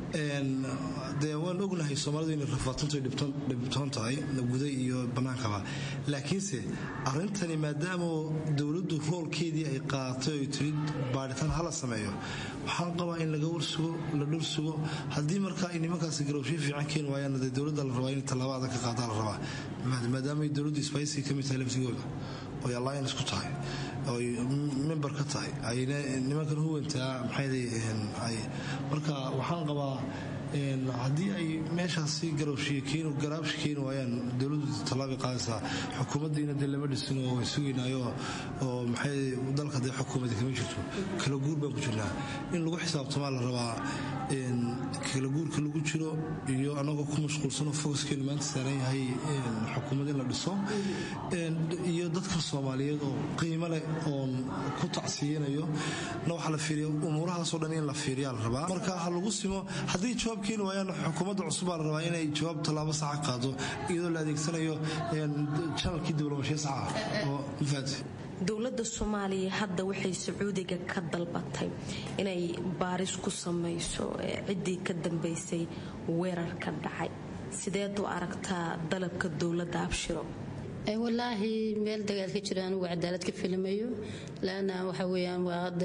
dee waan ognahay soomaalidu inay rafaatanto dhibtoon tahay guda iyo bannaankaba laakiinse arrintani maadaama dowladdu roolkeedii ay qaadatay oy tiri baadhitaan hala sameeyo waxaan qabaa in laga warsugo la dhursugo haddii markaa ay nimankaasi garowshiyo fiican keeni waayaan dee dowladda la rabaa in tallaabo adag ka qaadaa la rabaa maadaama ay dowladdu isbaaysi ka mid tahay laftigooda oy alliance ku tahay oy member ka tahay ayna nimankan huwantaa maxay marka waxaan qabaa haddii ay meeshaasi garowshiyo garaabshi keeni waayaan dowladdu tallaabay qaadaysaa xukuumaddiina dee lama dhisin oo way sugaynaayo oo maxay dalka dee xukuumadda kama jirto kala guur baan ku jirnaa in lagu xisaabtamaa la rabaa kala guurka lagu jiro iyo annagoo ku mashquulsanoo focuskeenu maanta saaran yahay xukuumad in la dhiso iyo dadka soomaaliyeed oo qiimo leh oon ku tacsiyanayo na waxaa la fiiriya umuurahaasoo dhan in la fiiriyaa la rabaa marka ha lagu simo haddii jawaab keeni waayaan xukuumadda cusub baa la rabaa inay jawaab tallaabo saxa qaado iyadoo la adeegsanayo janalkii diblomashiya saxa oo mafahanti dowladda soomaaliya hadda waxay sacuudiga ka dalbatay inay baaris ku samayso ciddii ka dambaysay weerarka dhacay sideed u aragtaa dalabka dowladda abshiro walaahi meel dagaal ka jira anigu cadaalad ka filmayo laana waxa weyaan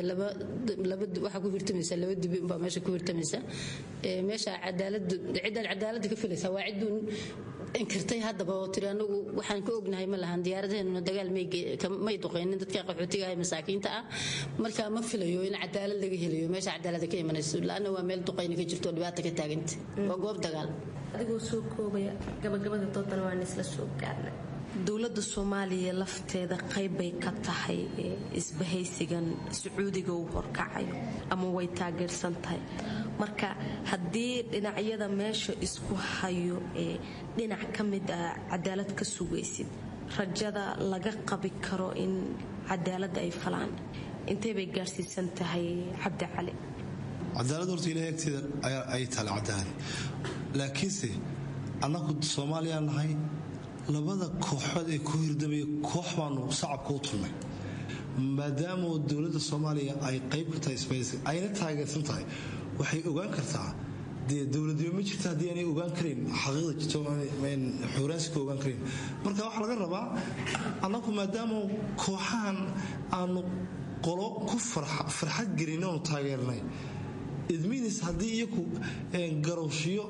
waxaa ku hirtamaysa laba dibi unbaa meesha ku hirtamaysa meesha cadaaladu cidaad cadaalada ka filaysa waa ciduun inkirtay haddaba oo tiri anagu waxaan ka ognahay ma lahan diyaaradaheennuna dagaal may duqaynin dadka qaxootiga ah masaakiinta ah marka ma filayo in cadaalad laga helayo meesha cadaalada ka imanayso laana waa meel duqayni ka jirto dhibaata ka taaganta waa goob dagaal adigoo soo koobaya gabagabada doodana waan isla soo gaarnay dowladda soomaaliya lafteeda qaybbay ka tahay isbahaysigan sacuudiga uu horkacayo ama way taageersan tahay marka haddii dhinacyada meesha isku hayo ee dhinac ka mid ah cadaalad ka sugaysid rajada laga qabi karo in cadaaladda ay falaan intay bay gaarsiisan tahay cabdi cali cadaalad horta ilahay agteeda ay taale cadaalad laakiinse annagu soomaaliyaa nahay labada kooxood ee ku hirdamaya koox baanu sacabka u tulnay maadaama dowladda soomaaliya ay qayb ka tahay sbays ayna taageersan tahay waxay ogaan kartaa dee dowladnimo ma jirta haddii aanay ogaan karayn xaqiiqda jirto xuuraansi ka ogaan karayn marka waxaa laga rabaa annagu maadaama kooxahan aanu qolo ku farxad gelin oonu taageernay idminis haddii iyaku garowshiyo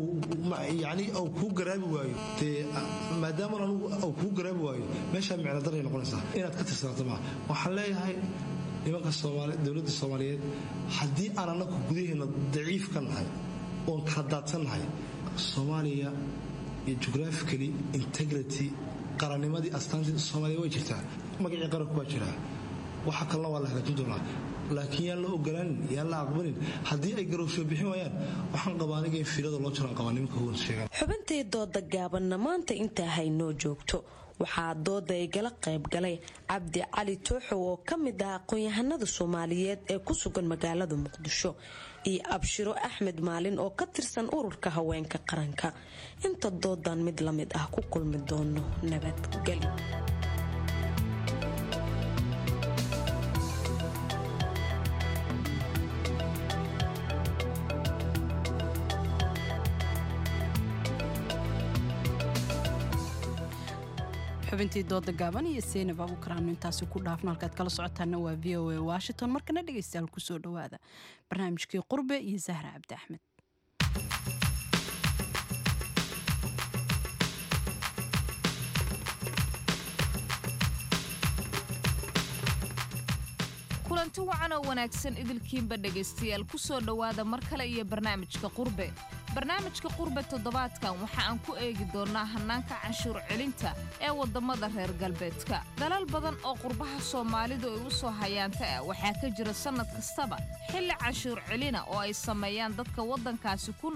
yani au kuu garaabi waayo dee maadaama anugu au kuu garaabi waayo meeshaa micno daray noqonaysaa inaad ka tirsanaato maa waxaan leeyahay nimanka dowladda soomaaliyeed haddii aan annagu gudaheena daciif ka nahay oon kala daadsan nahay soomaaliya geographically integrity qarannimadii astaantii soomaaliya way jirtaa magacii qaranku waa jiraa waxa kalena waa la hagaajin doonaa laakiin yaan la ogolaanin yaan la aqbalin haddii ay garowsho bixin waayaan waxaan qabaa aniga in fiilada loo jiraan qabaa nimanka huwan sheegaan xubintii dooda gaabanna maanta intaa haynoo joogto waxaa dooda igala qayb galay cabdi cali tooxow oo ka mid ah aqoon-yahanada soomaaliyeed ee ku sugan magaalada muqdisho iyo abshiro axmed maalin oo ka tirsan ururka haweenka qaranka inta doodan mid la mid ah ku kulmi doono nabadgeli xubintii dooda gaaban iyo seynab abuukaraanu intaasi ku dhaafno halkaad kala socotaana waa v o a washington markana dhegaystayaal kusoo dhowaada barnaamijkii qurbe iyo sahra cabdi axmed kulanti wacan oo wanaagsan idilkiinba dhegaystayaal ku soo dhowaada mar kale iyo barnaamijka qurbe barnaamijka qurbe toddobaadkan waxa aan ku eegi doonnaa hannaanka canshuur celinta ee waddamada reer galbeedka dalal badan oo qurbaha soomaalidu ay u soo hayaanta ah waxaa ka jira sannad kastaba xilli canshuur celina oo ay sameeyaan dadka waddankaasi ku nool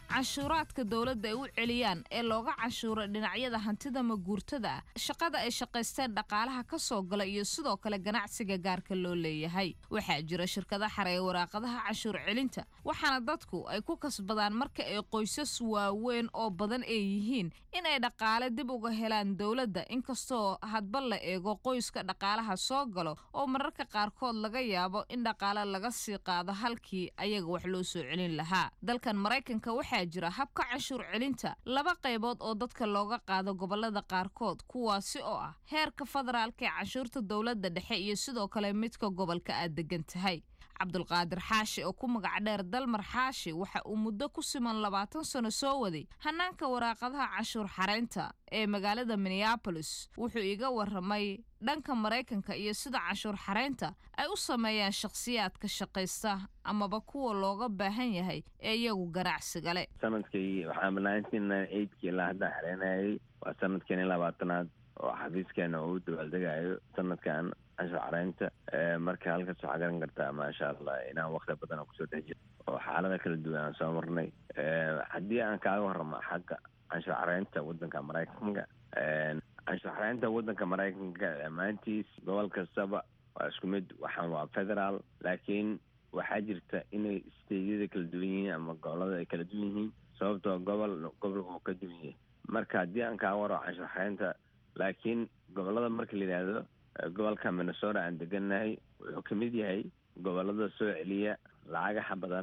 canshuuraadka dowladda ay u celiyaan ee looga canshuuro dhinacyada hantida maguurtada ah shaqada ay shaqaysteen dhaqaalaha ka soo gala iyo sidoo kale ganacsiga gaarka loo leeyahay waxaa jira shirkada xareeya waraaqadaha canshuur celinta waxaana dadku ay ku kasbadaan marka ay qoysas waaweyn oo badan ay yihiin in ay dhaqaale dib uga helaan dowladda inkastoo hadba la eego qoyska dhaqaalaha soo galo oo mararka qaarkood laga yaabo in dhaqaale laga sii qaado halkii ayaga wax loo soo celin lahaa dalkan maraykanka waxaa jira habka canshuur celinta laba qaybood oo dadka looga qaado gobolada qaarkood kuwaasi oo ah heerka federaalka ee canshuurta dowladda dhexe iyo sidoo kale midka gobolka aad degan tahay cabdulqaadir xaashi oo ku magac dheer dalmar xaashi waxa uu muddo ku siman labaatan sano soo waday hanaanka waraaqadaha canshuur xareynta ee magaalada minneabolis wuxuu iga waramay dhanka maraykanka iyo sida canshuur xareynta ay u sameeyaan shakhsiyaadka shaqaysta amaba kuwa looga baahan yahay ee iyagu ganacsiga le sanadkii waxaan nineteen eightkii ilaa hadda xareynayay waa sanadkeeni labaatanaad oo xafiiskeena uu dabaaldegayo sanadkan canshuur xareynta marka halkaas waxaa garan kartaa maasha allah inaan wakti badan oo kusoo dhex jiro oo xaalada kala duwan aan soo marnay haddii aan kaaga warramo xagga canshuur xareynta waddanka maraykanka canshuur xareynta waddanka maraykanka dhammaantiis gobol kastaba waa isku mid waxaan waa federaal laakiin waxaa jirta inay steydyada kala duwan yihiin ama gobolada ay kala duwan yihiin sababtoo gobol gobolka uu ka duwan yahay marka haddii aan kaaga warramo canshuur xareynta laakiin gobolada marka la yidhaahdo gobolka minnesota aan degannahay wuxuu ka mid yahay gobolada soo celiya lacagaha badan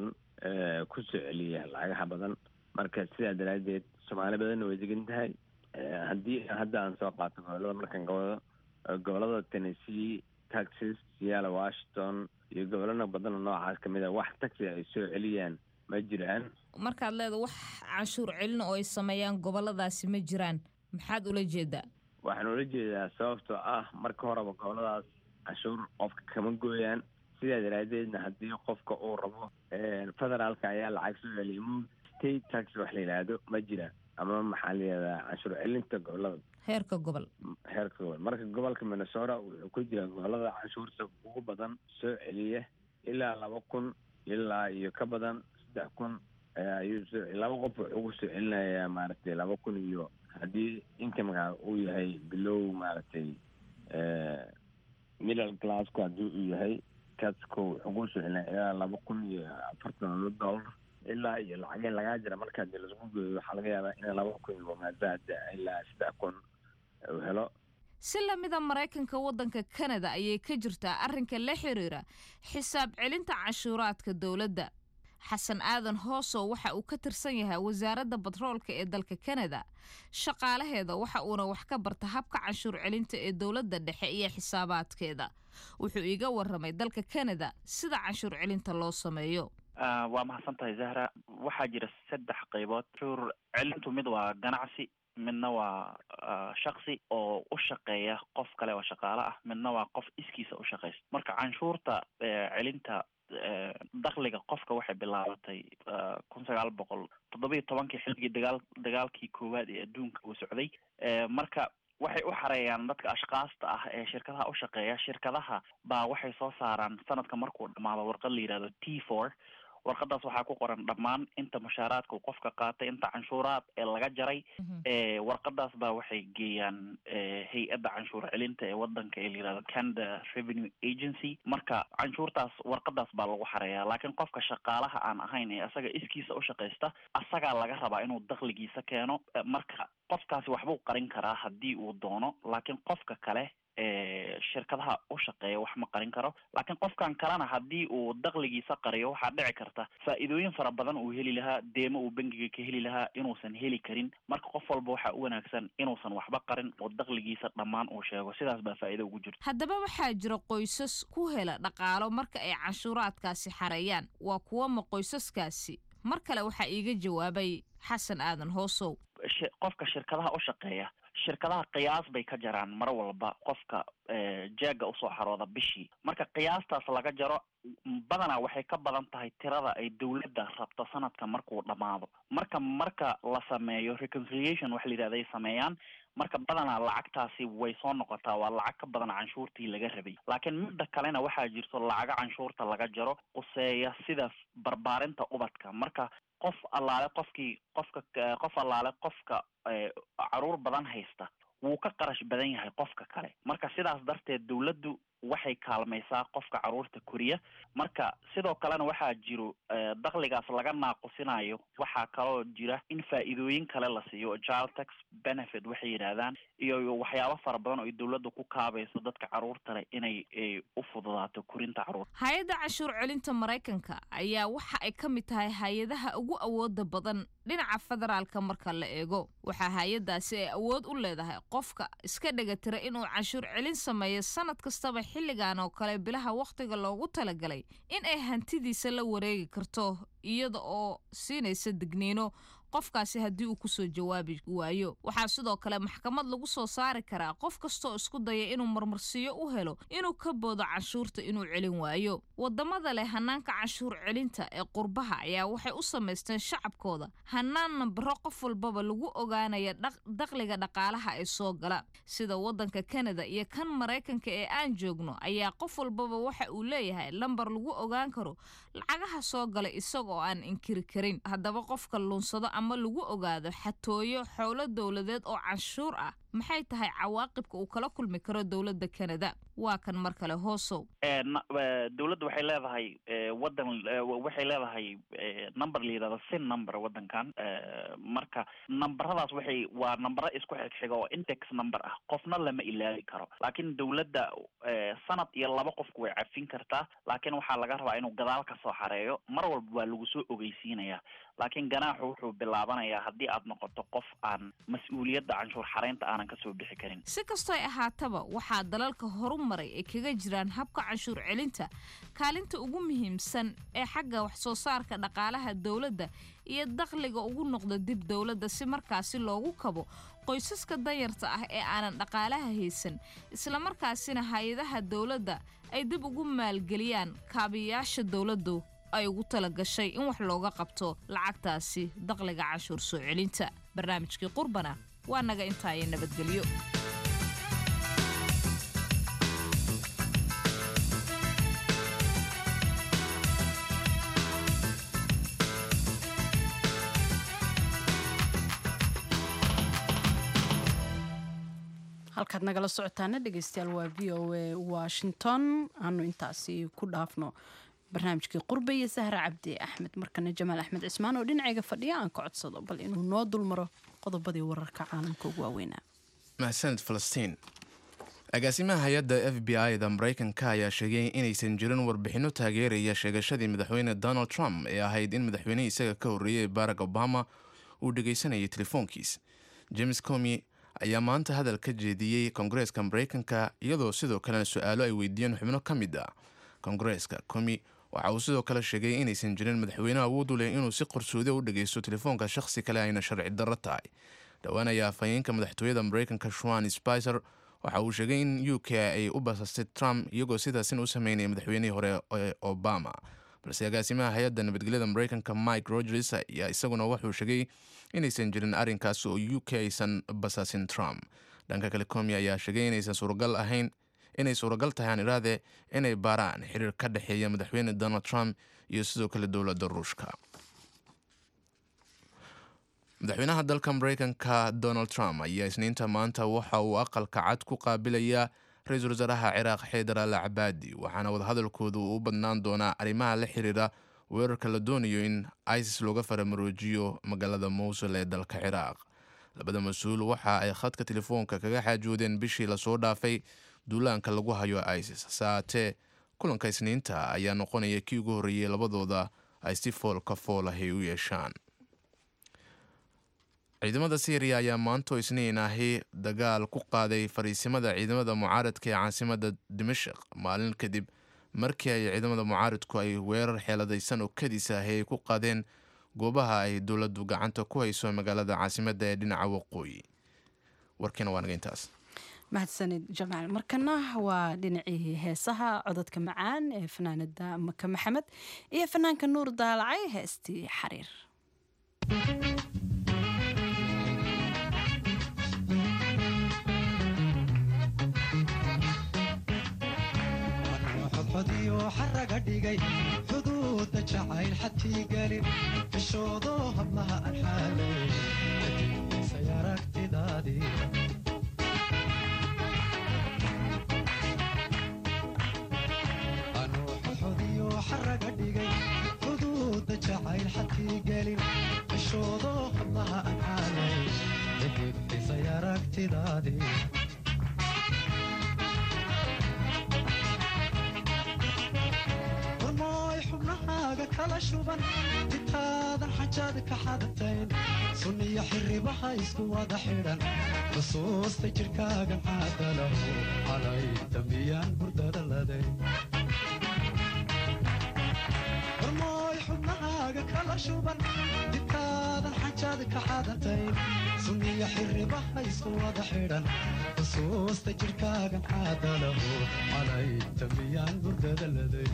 ku soo celiya lacagaha badan marka sidaa daraaddeed soomaali badanna way degan tahay haddii hadda aan soo qaato gobolada markaan ka wado gobolada tennessee texas seattle washington iyo gobolana badan oo noocaas ka mid a wax taxi ay soo celiyaan ma jiraan markaad leeda wax canshuur celin oo ay sameeyaan goboladaasi ma jiraan maxaad ula jeedaa waxaan ula jeedaa sababtoo ah marka horeba goboladaas canshuur qofka kama gooyaan sidaa daraaddeedna haddii qofka uu rabo federaalka ayaa lacag soo celiya mo state tax wax la yidhaahdo ma jiraan ama maxaa la yidhahdaa canshuur celinta gobolada heerka gobol heerka gobol marka gobolka minnesota wuxuu ku jiraa gobolada canshuurta ugu badan soo celiya ilaa laba kun ilaa iyo ka badan saddex kun ayuu soo laba qof wuxuu ku soo celinayaa maaragtay laba kun iyo haddii incomeka uu yahay bilow maaragtay middle classka haddii uu yahay kasko wuxuu ku soo celinaya ilaa laba kun iyo afartan laba dollar ilaa iyo lacageen lagaa jira marka hadii lasku geeyo waxaa laga yaabaa in laba kun iyo maadaada ilaa saddex kun uu helo si lamida maraykanka waddanka kanada ayay ka jirtaa arrinka la xiriira xisaab celinta canshuuraadka dowladda xasan aadan hoosow waxa uu ka tirsan yahay wasaaradda batroolka ee dalka kanada shaqaalaheeda waxa uuna wax ka barta habka canshuur celinta ee dowladda dhexe iyo xisaabaadkeeda wuxuu iiga waramay dalka kanada sida canshuur celinta loo sameeyo waa mahadsan tahay zahra waxaa jira saddex qaybood canshuur celintu mid waa ganacsi midna waa shaksi oo u shaqeeya qof kale oo shaqaale ah midna waa qof iskiisa u shaqeysta marka canshuurta celinta dakhliga qofka waxay bilaabatay kun sagaal boqol toddobiyo tobankii xilligii dagaal dagaalkii koowaad ee adduunka uu socday marka waxay u xareeyaan dadka ashkaasta ah ee shirkadaha u shaqeeya shirkadaha baa waxay soo saaraan sanadka markuu dhamaado warqad la yihahdo t four warqadaas waxaa ku qoran dhammaan inta mushaaraadka uu qofka qaatay inta canshuuraad ee laga jaray warqadaas baa waxay geeyaan hay-adda canshuur celinta ee wadanka ee la yihahdo canada revenue agency marka canshuurtaas warqadaas baa lagu xareeyaa laakiin qofka shaqaalaha aan ahayn ee asaga iskiisa u shaqaysta asagaa laga rabaa inuu dakhligiisa keeno marka qofkaasi waxbuu qarin karaa haddii uu doono laakiin qofka kale shirkadaha u shaqeeya wax ma qarin karo laakiin qofkan kalena haddii uu dakhligiisa qariyo waxaa dhici karta faa'iidooyin fara badan uu heli lahaa deemo uu bangiga ka heli lahaa inuusan heli karin marka qof walba waxaa u wanaagsan inuusan waxba qarin oo dakhligiisa dhammaan uu sheego sidaas baa faa'iido ugu jirta haddaba waxaa jira qoysas ku hela dhaqaalo marka ay canshuuraadkaasi xareeyaan waa kuwa ma qoysaskaasi mar kale waxaa iiga jawaabay xasan aadan hoosow qofka shirkadaha u shaqeeya shirkadaha qiyaas bay ka jaraan mar walba qofka jeega usoo xarooda bishii marka qiyaastaas laga jaro badanaa waxay ka badan tahay tirada ay dowladda rabto sanadka markuu dhammaado marka marka la sameeyo reconciliation waxa la yidhahda ay sameeyaan marka badanaa lacagtaasi way soo noqotaa waa lacag ka badan canshuurtii laga rabay laakiin midda kalena waxaa jirto lacaga canshuurta laga jaro quseeya sida barbaarinta ubadka marka qof allaale qofkii qofka qof allaale qofka caruur badan haysta wuu ka qarash badan yahay qofka kale marka sidaas darteed dawladdu waxay kaalmaysaa qofka caruurta koriya marka sidoo kalena waxaa jiro dakligaas laga naaqusinayo waxaa kaloo jira in faa'iidooyin kale la siiyo child tax benefit waxay yidhaahdaan iyo waxyaabo fara badan oo ay dawladda ku kaabayso dadka caruurta leh inay u fududaato korinta caruurta hay-adda canshuur celinta maraykanka ayaa waxa ay ka mid tahay hay-adaha ugu awooda badan dhinaca federaalka marka la eego waxaa hay-adaasi ay awood u leedahay qofka iska dhegatira inuu canshuur celin sameeyo sanad kastaba xilligan oo kale bilaha wakhtiga loogu talagalay in ay hantidiisa la wareegi karto iyada oo siinaysa digniino qofkaasi haddii uu kusoo jawaabi waayo waxaa sidoo kale maxkamad lagu soo saari karaa qof kastoo isku daya inuu marmarsiyo u helo inuu ka boodo canshuurta inuu celin waayo wadamada leh hanaanka canshuur celinta ee qurbaha ayaa waxay u samaysteen shacabkooda hanaan nambaro qof walbaba lagu ogaanaya dakliga dhaqaalaha ee soo gala sida wadanka kanada iyo kan maraykanka ee aan joogno ayaa qof walbaba waxa uu leeyahay lambar lagu ogaan karo lacagaha soo gala isagoo aan inkiri karin haddaba qofka luunsado ama lagu ogaado xatooyo xowlo dowladeed oo canshuur ah maxay tahay cawaaqibka uu kala kulmi karo dowladda kanada waa kan mar kale hoosow dawladda waxay leedahay wadan waxay leedahay number la yidhahdo sin number wadankan marka nambaradaas waxay waa nambaro isku xigxiga oo index number ah qofna lama ilaawi karo laakiin dawladda sanad iyo laba qofku way cafin kartaa laakiin waxaa laga rabaa inuu gadaal ka soo xareeyo mar walba waa lagu soo ogeysiinaya laakiin ganaaxu wuxuu bilaabanayaa haddii aad noqoto qof aan mas-uuliyadda canshuur xareynta aanan kasoo bixi karin si kastooy ahaataba waxaa dalalka horu maray ay kaga jiraan habka canshuur celinta kaalinta ugu muhiimsan ee xagga wax soo saarka dhaqaalaha dowladda iyo dakhliga ugu noqda dib dowladda si markaasi loogu kabo qoysaska danyarta ah ee aanan dhaqaalaha haysan islamarkaasina hay-adaha dowladda ay dib ugu maalgeliyaan kaabiyaasha dowladdu ay ugu tala gashay in wax looga qabto lacagtaasi dakhliga canshuur soo celinta barnaamijkii qurbana waa naga intaaya nabadgelyo halkaad nagala socotaana dhegeystayaal waa v o a washington aanu intaasi ku dhaafno barnaamijkii qurbe iyo sahra cabdi axmed markana jamaal axmed cismaan oo dhinacayga fadhiya aan ka codsado bal inuu noo dulmaro qodobadii wararka caalamka ugu waaweynaa mahadsaned falastiin agaasimaha hay-adda f b i da maraykanka ayaa sheegay inaysan jirin warbixinno taageeraya sheegashadii madaxweyne donald trump ee ahayd in madaxweynihii isaga ka horreeyey barack obama uu dhegaysanayay telefoonkiis james comi ayaa maanta hadal ka jeediyey koongareeska maraykanka iyadoo sidoo kalena su-aalo ay weydiiyeen xubno ka mid ah koongareeska comi waxa uu sidoo kale sheegay inaysan jirin madaxweyne awood u leh inuu si qarsoodi u dhageysto telefoonka shakhsi kale ayna sharci darro tahay dhowaan ayaa afhayeenka madaxtooyada maraykanka shuan spicer waxa uu sheegay in u k ay u basastay trump iyagoo sidaasin u sameynaya madaxweynihii hore ee obama balse agaasimaha hay-adda nabadgelyada maraykanka mike rogers ayaa isaguna wuxuu sheegay inaysan jirin arrinkaas oo u k aysan basaasin trump dhanka kale comi ayaa sheegay inaysan suuragal ahayn inay suuragal tahay aan iraade inay baaraan xiriir ka dhexeeya madaxweyne donald trump iyo sidoo kale dowladda ruushka madaxweynaha dalka maraykanka donald trump ayaa isniinta maanta waxa uu aqalka cad ku qaabilayaa ra-iisul wasaaraha ciraaq xeydar al cabaadi waxaana wadahadalkoodu u badnaan doonaa arrimaha la xiriira weerarka la doonayo in isis looga faramaroojiyo magaalada mowsul ee dalka ciraaq labada mas-uul waxa ay khadka telefoonka kaga xaajoodeen bishii lasoo dhaafay duulaanka lagu hayo isis saatee kulanka isniinta ayaa noqonaya kii ugu horreeyey labadooda ay si foolka foolahay u yeeshaan ciidamada syriya ayaa maantoo isniin ahi dagaal ku qaaday fariisimada ciidamada mucaaradka ee caasimada dimashik maalin kadib markii ay ciidamada mucaaradku ay weerar xeeladaysan oo kadis ahi ay ku qaadeen goobaha ay dowladdu gacanta ku hayso magaalada caasimada ee dhinaca waqooyi warkiina waa naga intaas mahadsanid jamaal markana waa dhinacii heesaha cododka macaan ee fanaanada maka maxamed iyo fanaanka nuur daalacay heestii xariir xaraga dhigay xuduuda jacayl xadkii gelin fishoodo hablaha aan xaalay kadibisay aragtidaadii anuuxuxudiyo xaraga dhigay xuduuda jacayl xadkii gelin fishoodo hablaha aan xaalay kadibisay aragtidaadii warmooy xubnahaaga kala shuban titaadan xajaad ka xadatayn sunniyo xiribaha isku wada xidhan xusuusta jidhkaagan caadalahu calay dambiyaan hurdada laday warmooy xubnahaaga kala shuban titaadan xajaad ka xadatayn sunniyo xiribaha isku wada xidhan xusuusta jidhkaagan caadalahu calay dambiyaan hurdada laday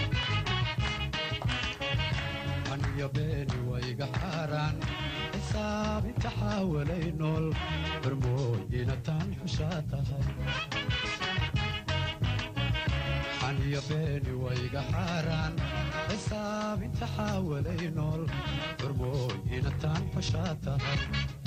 aniyo beeni wayga xaaraan xisaabinta xaawalay nool barmooyina taan xushaa tahay xaniyo beeni wayga xaaraan xisaabinta xaawalay nool barmooyina taan xushaa tahay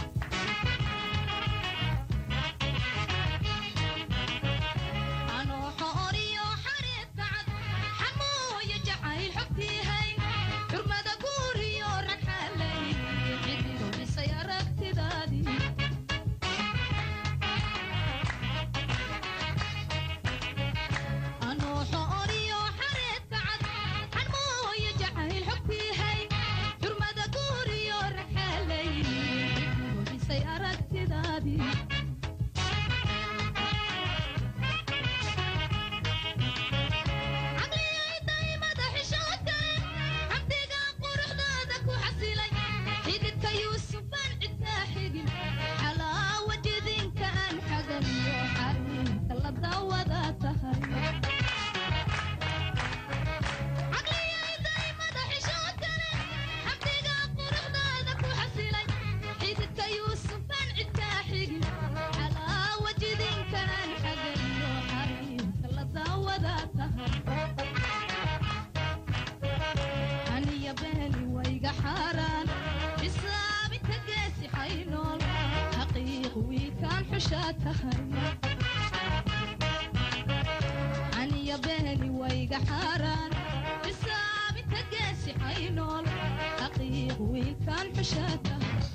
aniya beeli wayga xaaraan xisaabinta geesi xaynool xaqiiq wiilkaan xushaata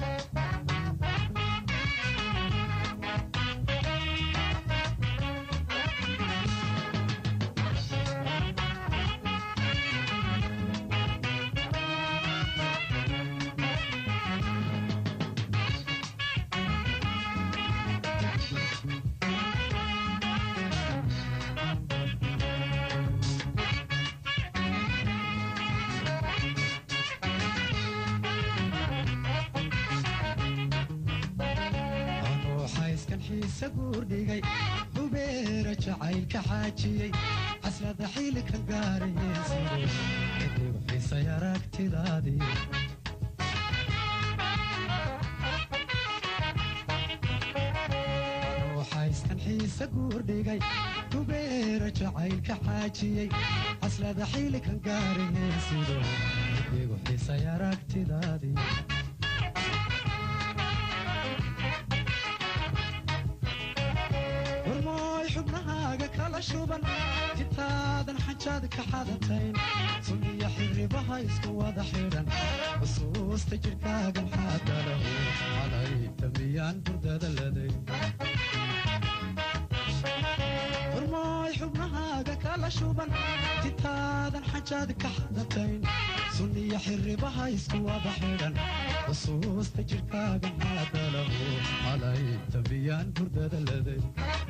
anuuxayskan xiise guurdhigay hubeera jacaylka xaajiyey caslada xilika gaarayeensiday kadib xisay aragtidaadii anuuxayskan xiise guurdhigay hubeera jacaylka xaajiyey caslada xilikan gaarayeensido kadib xisay aragtidaadii warmooy xubnahaaga kala shuban titaadan xajaad ka xadatayn sunniyo xiribaha isku wada xidhan xusuusta jidhkaagan xaadalahu calay damiyaan hurdada laday warmooy xubnahaaga kala shuban titaadan xajaad ka xadatayn sunniyo xiribaha isku wada xidhan xusuusta jidhkaagan xaadalahu calay damiyaan hurdada laday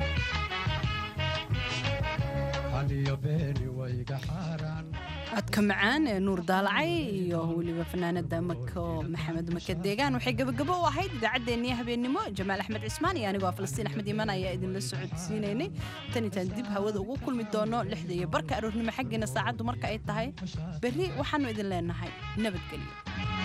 xaniyo beeni wayga xaaraan codka macaan ee nuur daalacay iyo weliba fanaanada mako maxamed make deegaan waxay gabagabo u ahayd idaacaddeenniyo habeennimo jamaal axmed cismaan iyo anigoo falastiin axmed iimaan ayaa idinla socodsiinaynay tan intaan dib hawada ugu kulmi doono lixda iyo barka aroornimo xaggeena saacaddu marka ay tahay berri waxaannu idin leenahay nabadgelyo